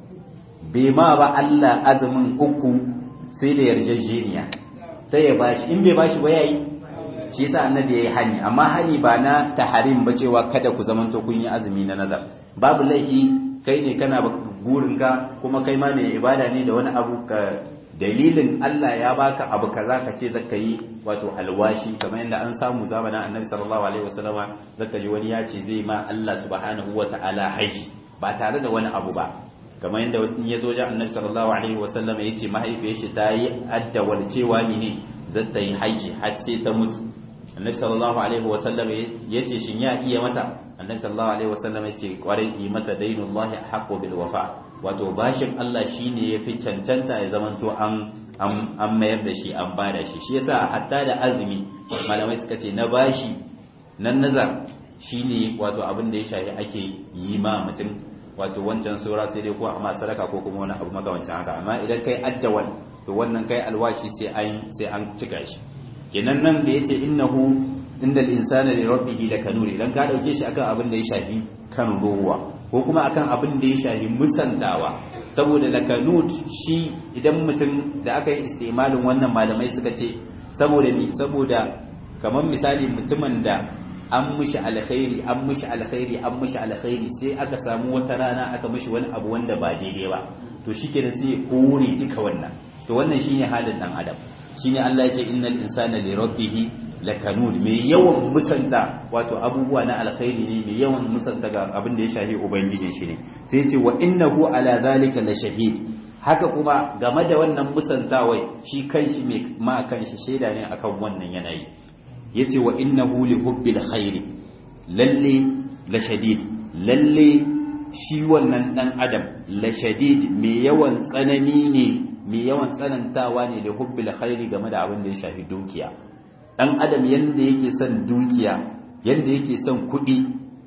[SPEAKER 1] bai ma ba Allah azumin uku sai da yarjejeniya sai ya bashi in bai bashi ba yayi shi yasa annabi yayi hani amma hani ba na taharim ba cewa kada ku zamanto kun yi azumi na nazar babu laifi kai ne kana burin ka kuma kai ma mai ibada ne da wani abu ka dalilin Allah ya baka abu kaza ka ce zaka yi wato alwashi kamar yadda an samu zamanin annabi sallallahu alaihi wasallama zaka ji wani ya ce zai ma Allah subhanahu wataala haji ba tare da wani abu ba kamar yadda wani ya zo jan annabi sallallahu alaihi wasallama ya ce mahaifiyar shi ta yi addawar cewa ni ne zata yi haji har sai ta mutu annabi sallallahu alaihi wasallama ya ce shin ya iya mata annabi sallallahu alaihi wasallama ya ce kwarai yi mata dainullahi haqqu bil wafa wato bashin Allah shine yafi cancanta ya zamanto an an mayar da shi an bada shi shi yasa hatta da azumi malamai suka ce na bashi nan nazar shine wato abin da ya shafi ake yi ma mutum wato wancan saura sai dai ko amma sadaka ko kuma wani abu makamancin haka amma idan kai addawal to wannan kai alwashi sai an sai an cika shi kenan nan da yace innahu indal insana li rabbih lakanur idan ka dauke shi akan abin da ya shafi kan ruwa ko kuma akan abin da ya shafi musantawa saboda lakanut shi idan mutum da aka yi istimalin wannan malamai suka ce saboda ni saboda kamar misali mutumin da an mushi alkhairi an mushi alkhairi an mushi alkhairi sai aka samu wata rana aka mushi wani abu wanda ba daidai ba to shikenan sai ya kore duka wannan to wannan shine halin dan adam shine Allah ya ce innal insana li rabbih lakanud mai yawan musanta wato abubuwa na alkhairi ne mai yawan musanta ga abin da ya shafi ubangijin shi ne sai ce wa innahu ala zalika la shahid haka kuma game da wannan musantawai shi kanshi mai ma kanshi shaida ne akan wannan yanayi yace wa innahu li hubbil khairi lalle la shadid lalle shi wannan dan adam la shadid mai yawan tsanani ne mai yawan tsanantawa ne da hubbil khairi game da abin da ya shafi dukiya dan adam yanda yake son dukiya yanda yake son kuɗi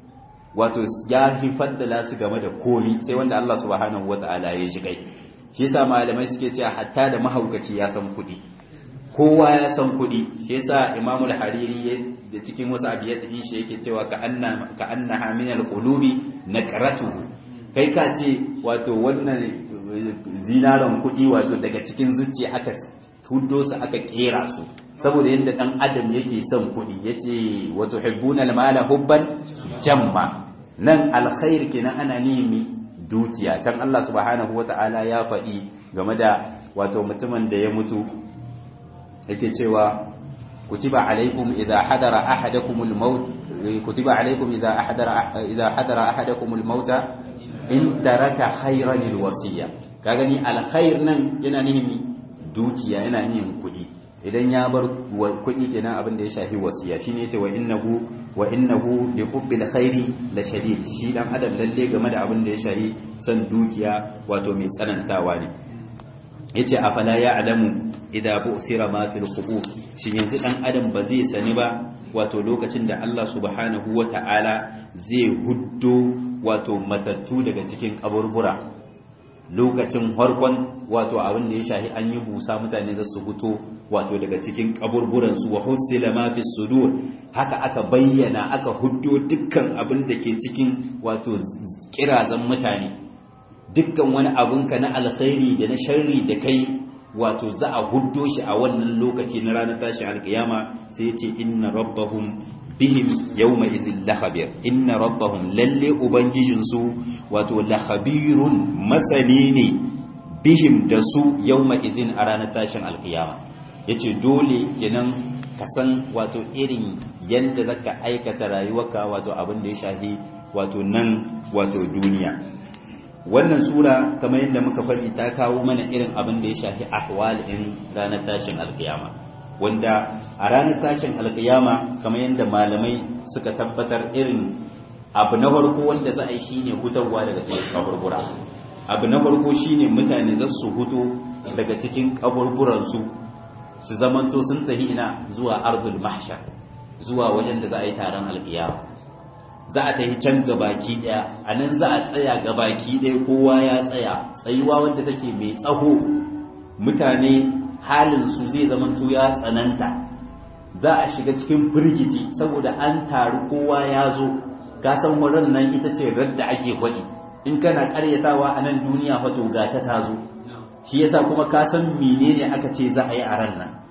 [SPEAKER 1] wato ya fi faddala su game da komi sai wanda Allah subhanahu wata'ala ya shi kai shi yasa malamai suke cewa hatta da mahaukaci ya san kuɗi kowa ya san kuɗi shi yasa imamu al-hariri da cikin wasu abiyat din shi yake cewa ka anna ka annaha min al-qulubi naqratuhu kai ka ce wato wannan zinaran kuɗi wato daga cikin zuciya aka huddo su aka kera su saboda yadda dan adam yake son kuɗi yace wa tuhibbuna al-mala hubban jamma nan alkhair kenan ana nimi dukiya can Allah subhanahu wata'ala ya faɗi game da wato mutumin da ya mutu yake cewa kutiba alaikum idza hadara ahadakumul maut kutiba alaikum idza hadara idza hadara ahadakumul mauta in taraka khayran alwasiya ka gani alkhair nan yana nihin dukiya yana nihin kudi idan ya bar kudi kenan abin da ya shafi wasiya shine yace wa innahu wa innahu li hubbil khairi la shadid shi dan adam lalle game da abin da ya shafi san dukiya wato mai tsanantawa ne yace afala ya'lamu idza bu'sira ma fil qubur shin yanzu dan adam ba zai sani ba wato lokacin da Allah subhanahu wata'ala zai huddo wato matattu daga cikin kaburbura lokacin harkon wato abin da ya shahi an yi busa mutane za su fito wato daga cikin kaburburan su wa husila ma fi sudur haka aka bayyana aka huddo dukkan abin da ke cikin wato kirazan mutane dukkan wani abinka na alkhairi da na sharri da kai wato za a huddo shi a wannan lokaci na ranar tashi alkiyama sai ya ce inna rabbahum bihim yawma izin lahabir inna rabbahum lalle ubangijinsu wato lahabirun masani ne bihim da su yawma izin a ranar tashin alkiyama yace dole kenan ka san wato irin yanda zaka aikata rayuwarka wato abin da ya shahi wato nan wato duniya wannan sura kamar yadda muka faɗi ta kawo mana irin abin da ya shafi ahwalin ranar tashin alkiyama wanda a ranar tashin alkiyama kamar yadda malamai suka tabbatar irin abu na farko wanda za a yi shine hutarwa daga cikin kaburbura abu na farko shine mutane za su huto daga cikin kaburburansu su zamanto sun tafi ina zuwa ardul mahshar zuwa wajen da za a yi taron alkiyama za a tafi can gabaki daya a nan za a tsaya gabaki daya kowa ya tsaya tsayuwa wanda take mai tsaho mutane halin su zai zamanto ya tsananta za a shiga cikin firgici saboda an taru kowa ya zo ka san wurin nan ita ce radda ake kwaɗi in kana karyatawa a nan duniya fato ga ta tazo shi yasa kuma ka san menene aka ce za a yi a ran nan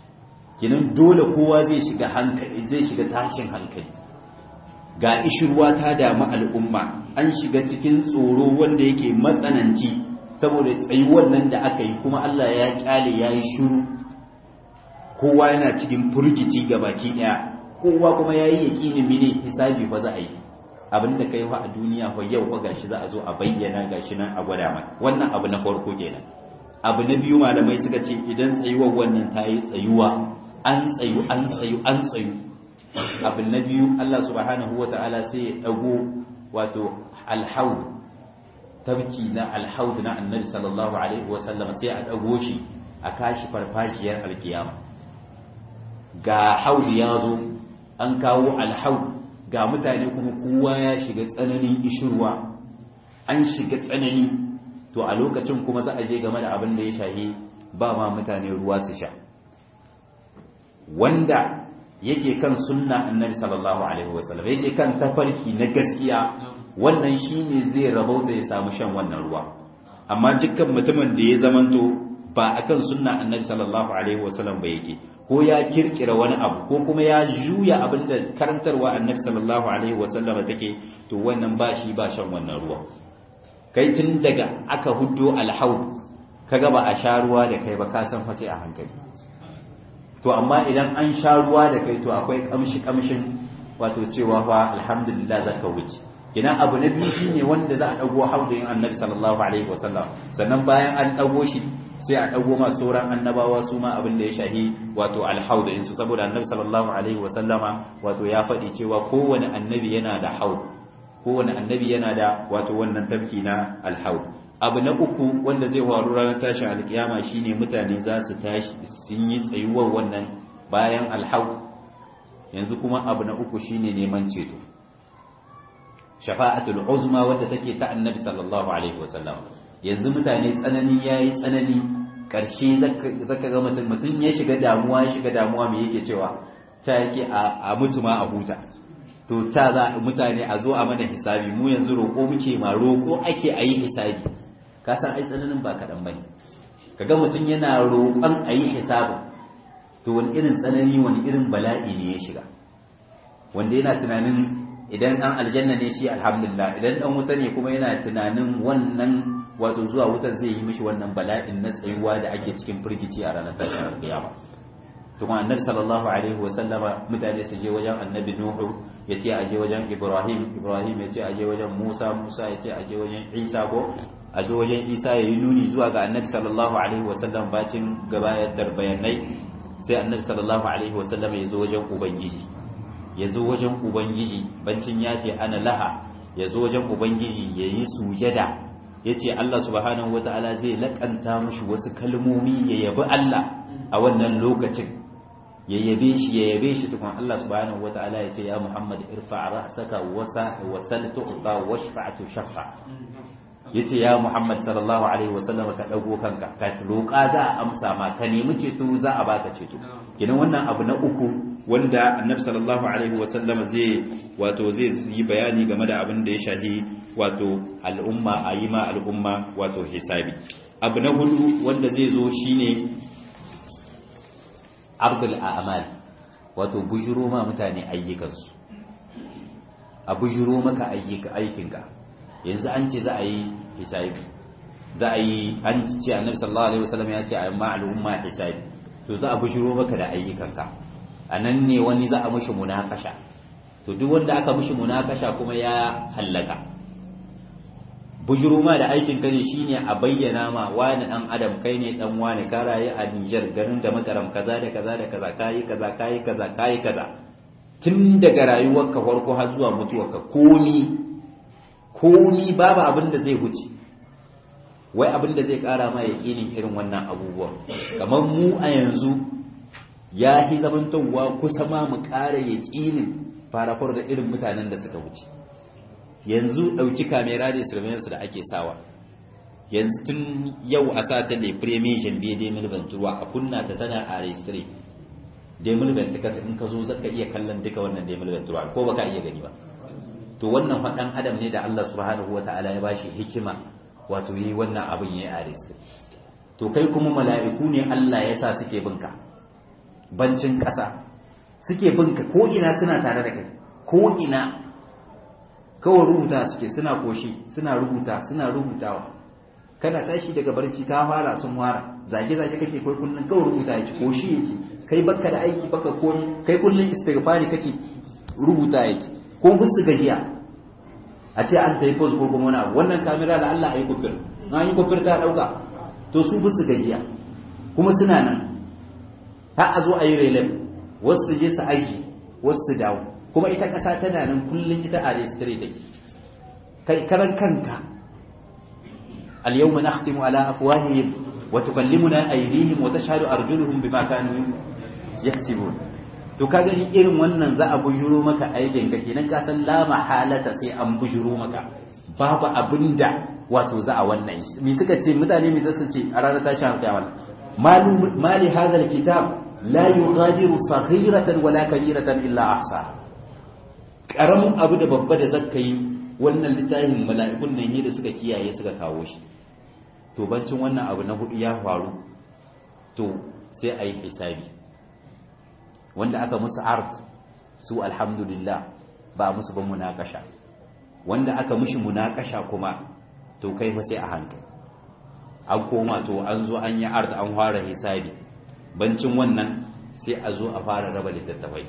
[SPEAKER 1] kinan dole kowa zai shiga hankali zai shiga tashin hankali ga ishirwa ta damu al'umma an shiga cikin tsoro wanda yake matsananci saboda tsayuwar nan da aka yi kuma Allah ya kyale ya yi shuru kowa yana cikin furgici ga baki daya kowa kuma ya yi yaƙinin mini hisabi ba za a yi abin da kai a duniya fa yau fa gashi za a zo a bayyana gashi nan a gwada mai wannan abu na farko kenan abu na biyu malamai suka ce idan tsayuwar wannan ta yi tsayuwa an tsayu an tsayu an tsayu abin na biyu Allah subhanahu wa ta'ala sai ya dago wato alhaud tabki na alhaud na annabi sallallahu alaihi wasallam sai a dago shi a kashi farfashiyar alkiyama ga haud ya zo an kawo alhaud ga mutane kuma kowa ya shiga tsananin ishirwa an shiga tsanani to a lokacin kuma za a je game da abin da ya shahi ba ma mutane ruwa su sha wanda yake kan sunna annabi sallallahu alaihi wasallam yake kan tafarki na gaskiya wannan shine zai rabauta ya samu shan wannan ruwa amma dukkan mutumin da ya zamanto ba akan sunna annabi sallallahu alaihi wasallam ba yake ko ya kirkira wani abu ko kuma ya juya abinda karantarwa annabi sallallahu alaihi wasallam take to wannan ba shi ba shan wannan ruwa kai tun daga aka huddo alhaud kaga ba a sha ruwa da kai ba ka san fa sai a hankali to amma idan an sha ruwa da kai to akwai kamshi kamshin wato cewa fa alhamdulillah zaka wuce kina abu na biyu shine wanda za a dago haudin annabi sallallahu alaihi wasallam sannan bayan an dago shi sai a dago ma sauran annabawa su ma abin da ya shahi wato alhaudin su saboda annabi sallallahu alaihi wasallama wato ya faɗi cewa kowane annabi yana da haud kowane annabi yana da wato wannan tafki na alhaud abu na uku wanda zai faru ranar tashin alkiyama shine mutane za su tashi sun yi tsayuwar wannan bayan alhaud yanzu kuma abu na uku shine neman ceto shafa'atul uzma wadda take ta annabi sallallahu alaihi wasallam yanzu mutane tsanani yayi tsanani karshe zaka ga mutum mutum ya shiga damuwa ya shiga damuwa me yake cewa ta yake a mutu ma a huta to ta za mutane a zo a mana hisabi mu yanzu roƙo muke ma roƙo ake a yi hisabi ka san ai tsananin ba kaɗan bane kaga mutum yana roƙon a yi hisabin to wani irin tsanani wani irin bala'i ne ya shiga wanda yana tunanin idan ɗan aljanna ne shi alhamdulillah idan ɗan wuta ne kuma yana tunanin wannan wato zuwa wutar zai yi mishi wannan bala'in na tsayuwa da ake cikin firgici a ranar tashin alƙiyama to kuma annabi sallallahu alaihi wa sallama mutane su je wajen annabi nuhu ya ce a je wajen ibrahim ibrahim ya ce a je wajen musa musa ya ce a je wajen isa ko a zo wajen isa ya yi nuni zuwa ga annabi sallallahu alaihi wa sallam bacin gabayatar bayanai sai annabi sallallahu alaihi wa sallam ya zo wajen ubangiji ya zo wajen ubangiji bancin ya ce ana laha ya zo wajen ubangiji ya yi sujada ya ce Allah subhanahu wa ta'ala zai laƙanta mushi wasu kalmomi ya yabi Allah a wannan lokacin ya yabe shi ya yabe shi tukun Allah subhanahu wa ta'ala ya ce ya Muhammad irfa ra'saka wasa wasal tu'ta washfa'tu shafa ya ce ya Muhammad sallallahu alaihi wa sallam ka dago kanka ka roƙa za a amsa ma ka nemi ceto za a baka ceto kenan wannan abu na uku wanda annabi sallallahu alaihi wa sallam zai wato zai yi bayani game da abin da ya shahi wato al'umma a yi ma al'umma wato hisabi abu na hudu wanda zai zo shine ardul a'mal wato bujuro ma mutane ayyukansu a bujuro maka ayyuka aikinka yanzu an ce za a yi hisabi za a yi an ce annabi sallallahu alaihi wasallam ya ce a ma al'umma hisabi to za a bujuro maka da ayyukanka anan ne wani za a mishi munakasha to duk wanda aka mishi munakasha kuma ya hallaka bujuro ma da aikin ka ne shine a bayyana ma wani dan adam kai ne dan wani ka rayu a Niger garin da makaram kaza da kaza da kaza kai kaza kai kaza kai kaza tun daga rayuwarka farko har zuwa mutuwarka komi komi babu abin da zai huce wai abin da zai kara ma yakinin irin wannan abubuwan kamar mu a yanzu ya hi zamantowa kusa ma mu kara yakinin farafar da irin mutanen da suka wuce yanzu ɗauki kamera da surveillance da ake sawa yanzu tun yau a sa ta le premier janvier 2023 a kunna ta tana a registry 2024 in ka zo zaka iya kallon duka wannan 2023 ko baka iya gani ba to wannan faɗan adam ne da Allah subhanahu wata'ala ya bashi hikima wato yi wannan abin yayi a registry to kai kuma mala'iku ne Allah ya sa suke binka bancin ƙasa suke binka ko ina suna tare da kai ko ina kawai rubuta suke suna koshi suna rubuta suna rubutawa kana tashi daga barci ka fara sun fara zage zage kake kai kullun kawai rubuta yake koshi yake kai baka da aiki baka komi kai kullun istighfari kake rubuta yake ko musu gajiya a ce an tayi pose ko kuma wani abu wannan kamera da Allah ayi kufir na yi kufir ta dauka to su musu gajiya kuma suna nan har a zo a yi relay wasu je su aiki wasu su dawo kuma ita ƙasa tana nan kullum ita a registry take kai karan kanka al-yawma nakhtimu ala afwahihim wa tukallimuna aydihim wa tashhadu arjuluhum bima kanu yaksibun to ka gani irin wannan za a bujuro maka aikin ka kenan ka san la mahalata sai an bujuro maka babu abinda wato za a wannan shi me suka ce mutane me zasu ce a ranar tashin alƙiyama malu mali hadha al-kitab la yughadiru saghiratan wala kabiratan illa ahsaha karamin abu da babba da zaka yi wannan littafin mala'ikun nan ne da suka kiyaye suka kawo shi to bancin wannan abu na hudu ya faru to sai a yi hisabi wanda aka musu art su alhamdulillah ba musu ban munakasha wanda aka mushi munakasha kuma to kai fa sai a hankali an koma to an zo an yi art an fara hisabi bancin wannan sai a zo a fara raba littattafai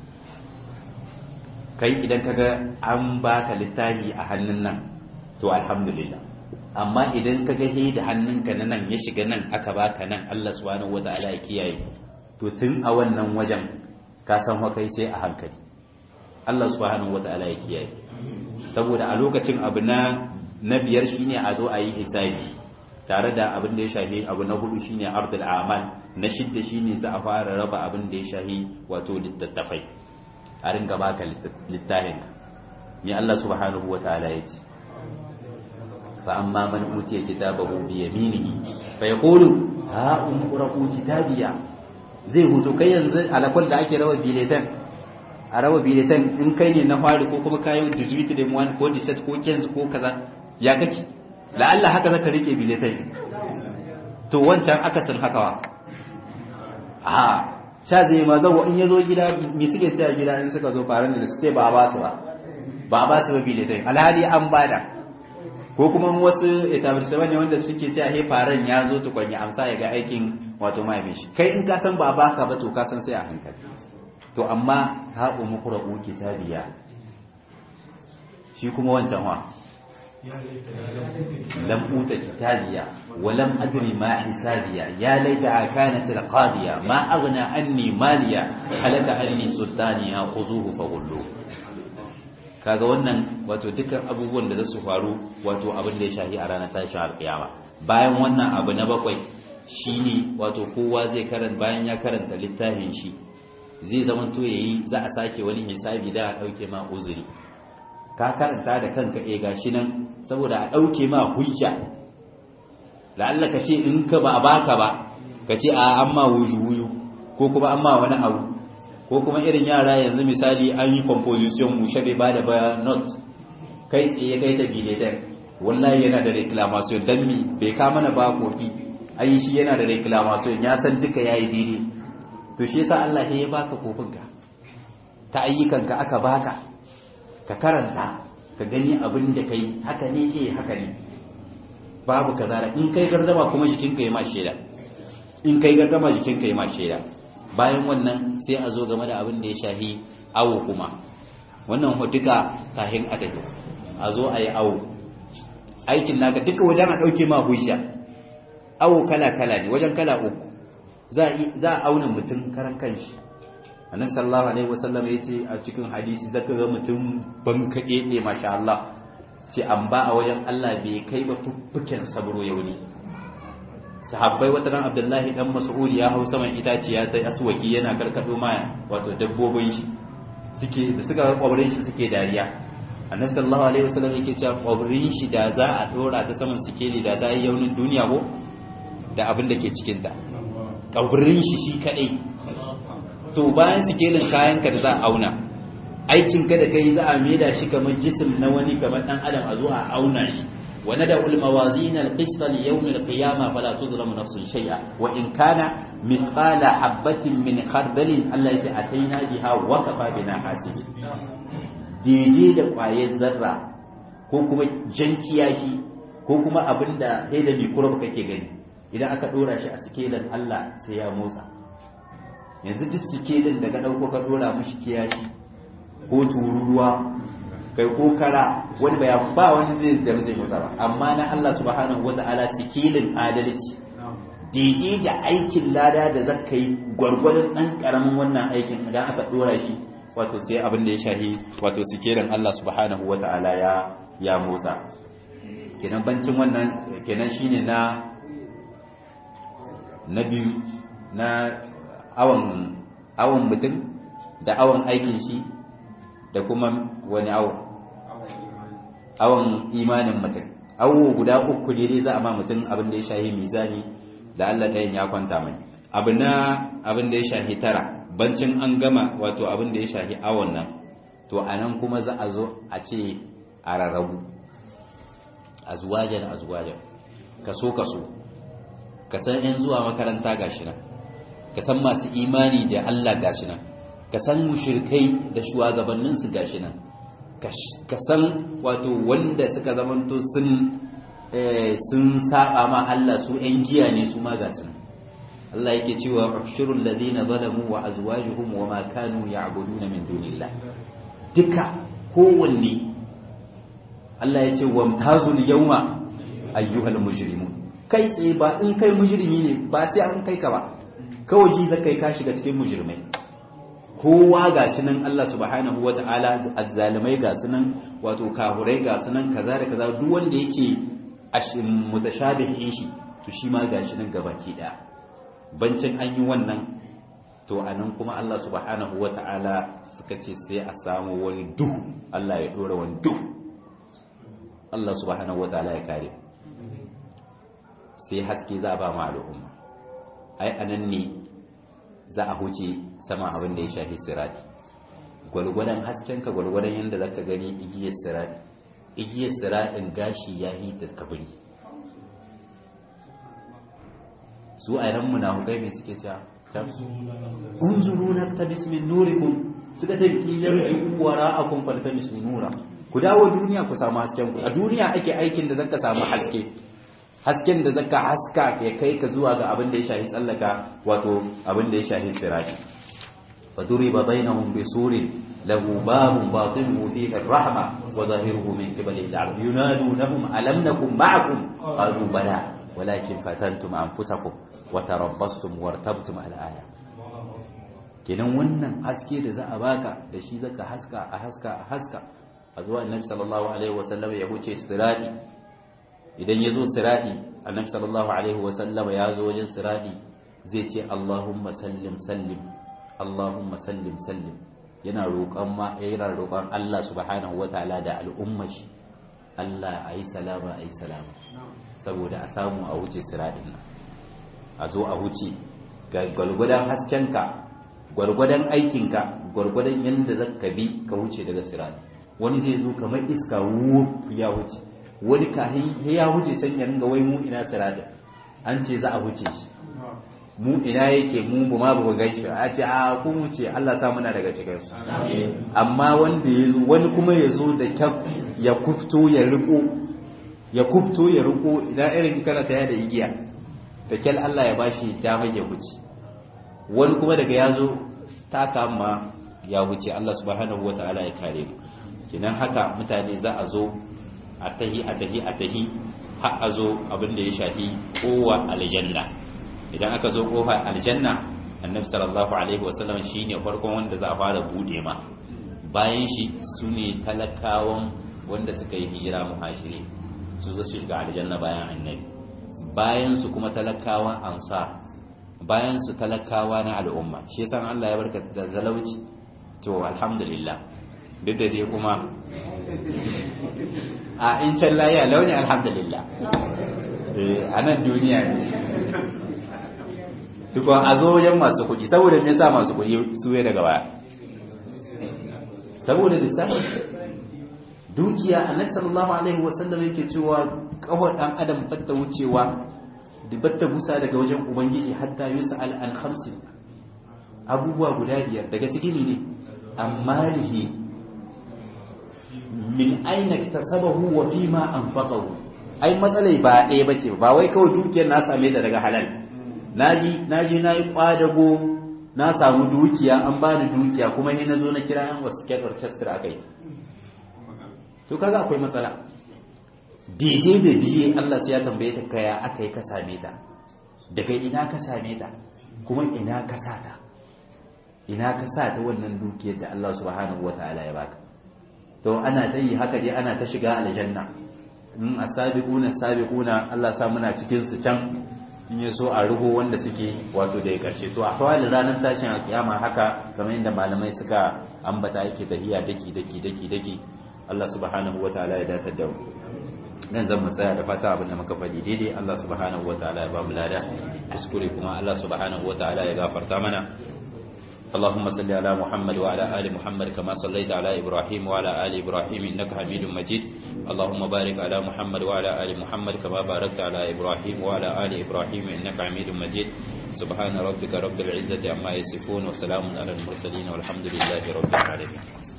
[SPEAKER 1] kai idan kaga an baka littafi a hannun nan to alhamdulillah amma idan kaga he da hannunka na nan ya shiga nan aka baka nan Allah subhanahu wataala ya kiyaye to tun a wannan wajen ka san wa kai sai a hankali Allah subhanahu wataala ya kiyaye saboda a lokacin abu na na biyar shine a zo a yi hisabi tare da abin da ya shafi abu na hudu shine ardul amal na shidda shine za a fara raba abin da ya shafi wato littattafai a ringa baka littafin me Allah subhanahu wa ta'ala ya ce fa amma man utiya kitabahu bi yaminihi fa yaqulu ha umqra'u kitabiya zai hutu kai yanzu alakwal da ake rawa biletan a rawa biletan in kai ne na fari ko kuma kayan 18 da 1 ko 17 ko 15 ko kaza ya kake la'alla haka zaka rike biletan to wancan akasin hakawa a sha zai ma zawo in yazo gida me suke cewa gida in suka zo faran da su ce ba ba su ba ba ba su ba biletan alhali an bada ko kuma wasu etablissement ne wanda suke cewa he faran ya zo tukun ya amsa ya ga aikin wato mahaifin shi kai in ka san ba baka ba to ka san sai a hankali to amma ha umu qura'u kitabiya shi kuma wancan wa lam uta kitabiya wa lam adri ma hisabiya ya laita kanat alqadiya ma aghna anni maliya halaka anni sultaniya khuzuhu faghullu kaga wannan wato dukkan abubuwan da za su faru wato abin da ya shahi a ranar tashin alkiyama bayan wannan abu na bakwai shine wato kowa zai karanta bayan ya karanta littafin shi zai zama to yayi za a sake wani hisabi da a dauke ma uzuri ka karanta da kanka eh gashi nan saboda a dauke ma hujja la'alla ka ce in ka ba baka ba ka ce a amma wuju wuju ko kuma amma wani abu ko kuma irin yara yanzu misali an yi composition mushe bai ba da ba not kai tsaye kai ta biletan wallahi yana da reclamation dan mi bai ka mana ba kofi ai shi yana da reclamation ya san duka yayi daidai to shi yasa Allah ya baka kofin ka ta ayyukan ka aka baka ka karanta ka gani abin da kai haka ne eh haka ne babu kaza in kai gardama kuma jikinka ya ma sheda in kai gardama jikinka ya ma sheda bayan wannan sai a zo game da abin da ya shahi awo kuma wannan duka kahin a tafi a zo a yi awo aikin naka duka wajen a ɗauke ma hujja awo kala-kala ne wajen kala uku za a auna mutum karan kanshi annabi sallallahu alaihi wasallam ya ce a cikin hadisi zaka ga mutum ban kaɗe ne masha Allah ce an ba a wajen Allah bai kai ba fuffuken sabro yau ne sahabbai wata ran abdullahi dan mas'ud ya hau saman itaciya ta aswaki yana karkado ma wato dabbobin shi suke da suka ga kwabrin shi suke dariya annabi sallallahu alaihi wasallam yake cewa kwabrin shi da za a dora ta saman sikeli da ta yi yaunin duniya ko da abin da ke cikin ta kwabrin shi shi kadai to bayan sikelin kayan ka da za a auna aikin ka da kai za a maida shi kamar jisim na wani kamar dan adam a zo a auna shi وندع الموازين القسط ليوم القيامة فلا تظلم نفس شيئا وإن كان مثقال حبة من خردل الله يجي أتينا بها وكفى بنا حاسبين daidai da ƙwayar zarra ko kuma jan kiyashi ko kuma abin da sai da mikrob kake gani idan aka ɗora shi a sikelin Allah sai ya motsa yanzu duk sikelin da ka ɗauko ka ɗora mishi kiyashi ko tururuwa kai ko kara wani bayan ba wani zai da zai musa ba amma na Allah subhanahu wata'ala sikilin adalci daidai da aikin lada da zaka yi gwargwadon dan karamin wannan aikin idan aka dora shi wato sai abin da ya shahi wato sikilin Allah subhanahu wata'ala ya ya motsa kenan bancin wannan kenan shine na na biyu na awan awan mutum da awan aikin shi da kuma wani awon awon imanin mutum awo guda uku ne dai za a ma mutum abin da ya shahi mizani da Allah ɗayan ya kwanta mai abu na abin da ya shahi tara bancin an gama wato abin da ya shahi awon nan to a nan kuma za a zo a ce a rarrabu a zuwajen a zuwajen kaso kaso ka san yan zuwa makaranta gashi nan ka san masu imani da Allah gashi nan ka san mushrikai da shugabanninsu gashi nan ka san wato wanda suka zamanto sun sun saba ma Allah su ƴan giya ne su ma gasu nan Allah yake cewa ushurul ladina zalamu wa azwajuhum wa ma kanu ya'buduna min dunillah duka kowanne Allah ya ce wamtazul yawma ayyuhal mujrimun kai tsaye ba in kai mujrimi ne ba sai an kai ka ba kawai shi zaka kai ka shiga cikin mujrimai kowa ga shi nan Allah subhanahu wa ta'ala azzalimai ga su nan wato kahurai ga su nan kaza da kaza duk wanda yake mutashabihin shi to shi ma ga shi nan gabaki daya bancin an yi wannan to anan kuma Allah subhanahu wa ta'ala suka ce sai a samu wani duhu Allah ya dora wani duhu Allah subhanahu wataala ya kare sai haske za a ba ma al'umma ai anan ne za a huce sama abin da ya shafi sirati gwalgwadon haskenka gwalgwadon yadda za ka gani igiyar sirati igiyar siratin gashi ya yi ta kabiri su a yan munafukai ne suke cewa unzuru na ta bismin nurikum suka ce kilar juwara a kun falta misu nura ku dawo duniya ku samu hasken ku a duniya ake aikin da zaka samu haske hasken da zaka haska ke kai ka zuwa ga abin da ya shahi tsallaka wato abin da ya shahi sirati fa duriba bainahum bisurin lahu babun batinuhu fihi ar-rahma wa zahiruhu min qibali al-'adab yunadunahum alam nakum ma'akum qalu bala walakin fatantum anfusakum wa tarabbastum wartabtum al-aya kenan wannan haske da za a baka da shi zaka haska a haska a haska a zuwa annabi sallallahu alaihi wasallam ya huce sirati idan ya zo sirati annabi sallallahu alaihi wasallam ya zo wajen sirati zai ce Allahumma sallim sallim Allahumma sallim sallim yana roƙon ma yana roƙon Allah subhanahu wataala da al'ummar shi Allah ayi salama ayi salama saboda a samu a wuce siratin nan a zo a wuce ga gwalgwadon haskenka gwargwadon aikinka gwargwadon yadda za ka bi ka wuce daga sirati wani zai zo kamar iska wuf ya wuce wani kahin ya wuce can ya ringa wai mu ina sirati an ce za a wuce shi mu ina yake mu ba ma ba gan shi a ce a kun wuce Allah sa muna daga cikin su amma wanda ya zo wani kuma ya zo da kyaf ya kufto ya riko ya kufto ya riko idan irin kana ta da igiya da kyal Allah ya bashi damar ya wuce wani kuma daga ya zo ta kama ya wuce Allah subhanahu wa ta'ala ya kare mu kinan haka mutane za a zo a tahi a tahi a tahi har a zo abin da ya shafi kowa aljanna idan aka zo kofa aljanna annabi sallallahu alaihi wasallam shine farkon wanda za a fara bude ma bayan shi sune talakawan wanda suka yi hijira muhajiri su za su shiga aljanna bayan annabi bayan su kuma talakawan ansar bayan su talakawa na al'umma shi yasa Allah ya barka da zalauci to alhamdulillah duk da dai kuma a in can layi a launi alhamdulillah a nan duniya ne tukwa a zo wajen masu kuɗi saboda me yasa masu kuɗi su ya daga baya saboda lissafi dukiya annabi sallallahu alaihi wasallam yake cewa kawar dan adam fatta wucewa dibatta busa daga wajen ubangiji hatta yus'al an khamsin abubuwa guda biyar daga cikin ne amalihi min aina tasabahu wa fima anfaqahu ai matsalai ba ɗaya bace ba wai kawai dukiyar na same ta daga halal naji naji nayi kwadago na samu dukiya an bani dukiya kuma ni nazo na kira yan wasu ket orchestra akai to kaga akwai matsala daidai da biye Allah sai ya tambaye ta kaya aka yi ka same ta daga ina ka same ta kuma ina ka sa ta ina ka sa ta wannan dukiyar da Allah subhanahu wataala ya baka to ana ta yi haka dai ana ta shiga aljanna in asabiquna sabiquna Allah sa muna cikin su can in ya so a ruho wanda suke wato da ya karshe to a hawalin ranar tashin alkiyama haka kamar yadda malamai suka ambata yake tahiya daki daki daki daki Allah subhanahu wataala ya datar da mu nan zan tsaya da fata abin da muka faɗi daidai Allah subhanahu wataala ya ba mu lada kuskure kuma Allah subhanahu wataala ya gafarta mana اللهم صل على محمد وعلى آل محمد كما صليت على إبراهيم وعلى آل إبراهيم إنك حميد مجيد اللهم بارك على محمد وعلى آل محمد كما باركت على إبراهيم وعلى آل إبراهيم إنك حميد مجيد سبحان ربك رب العزة عما يصفون وسلام على المرسلين والحمد لله رب العالمين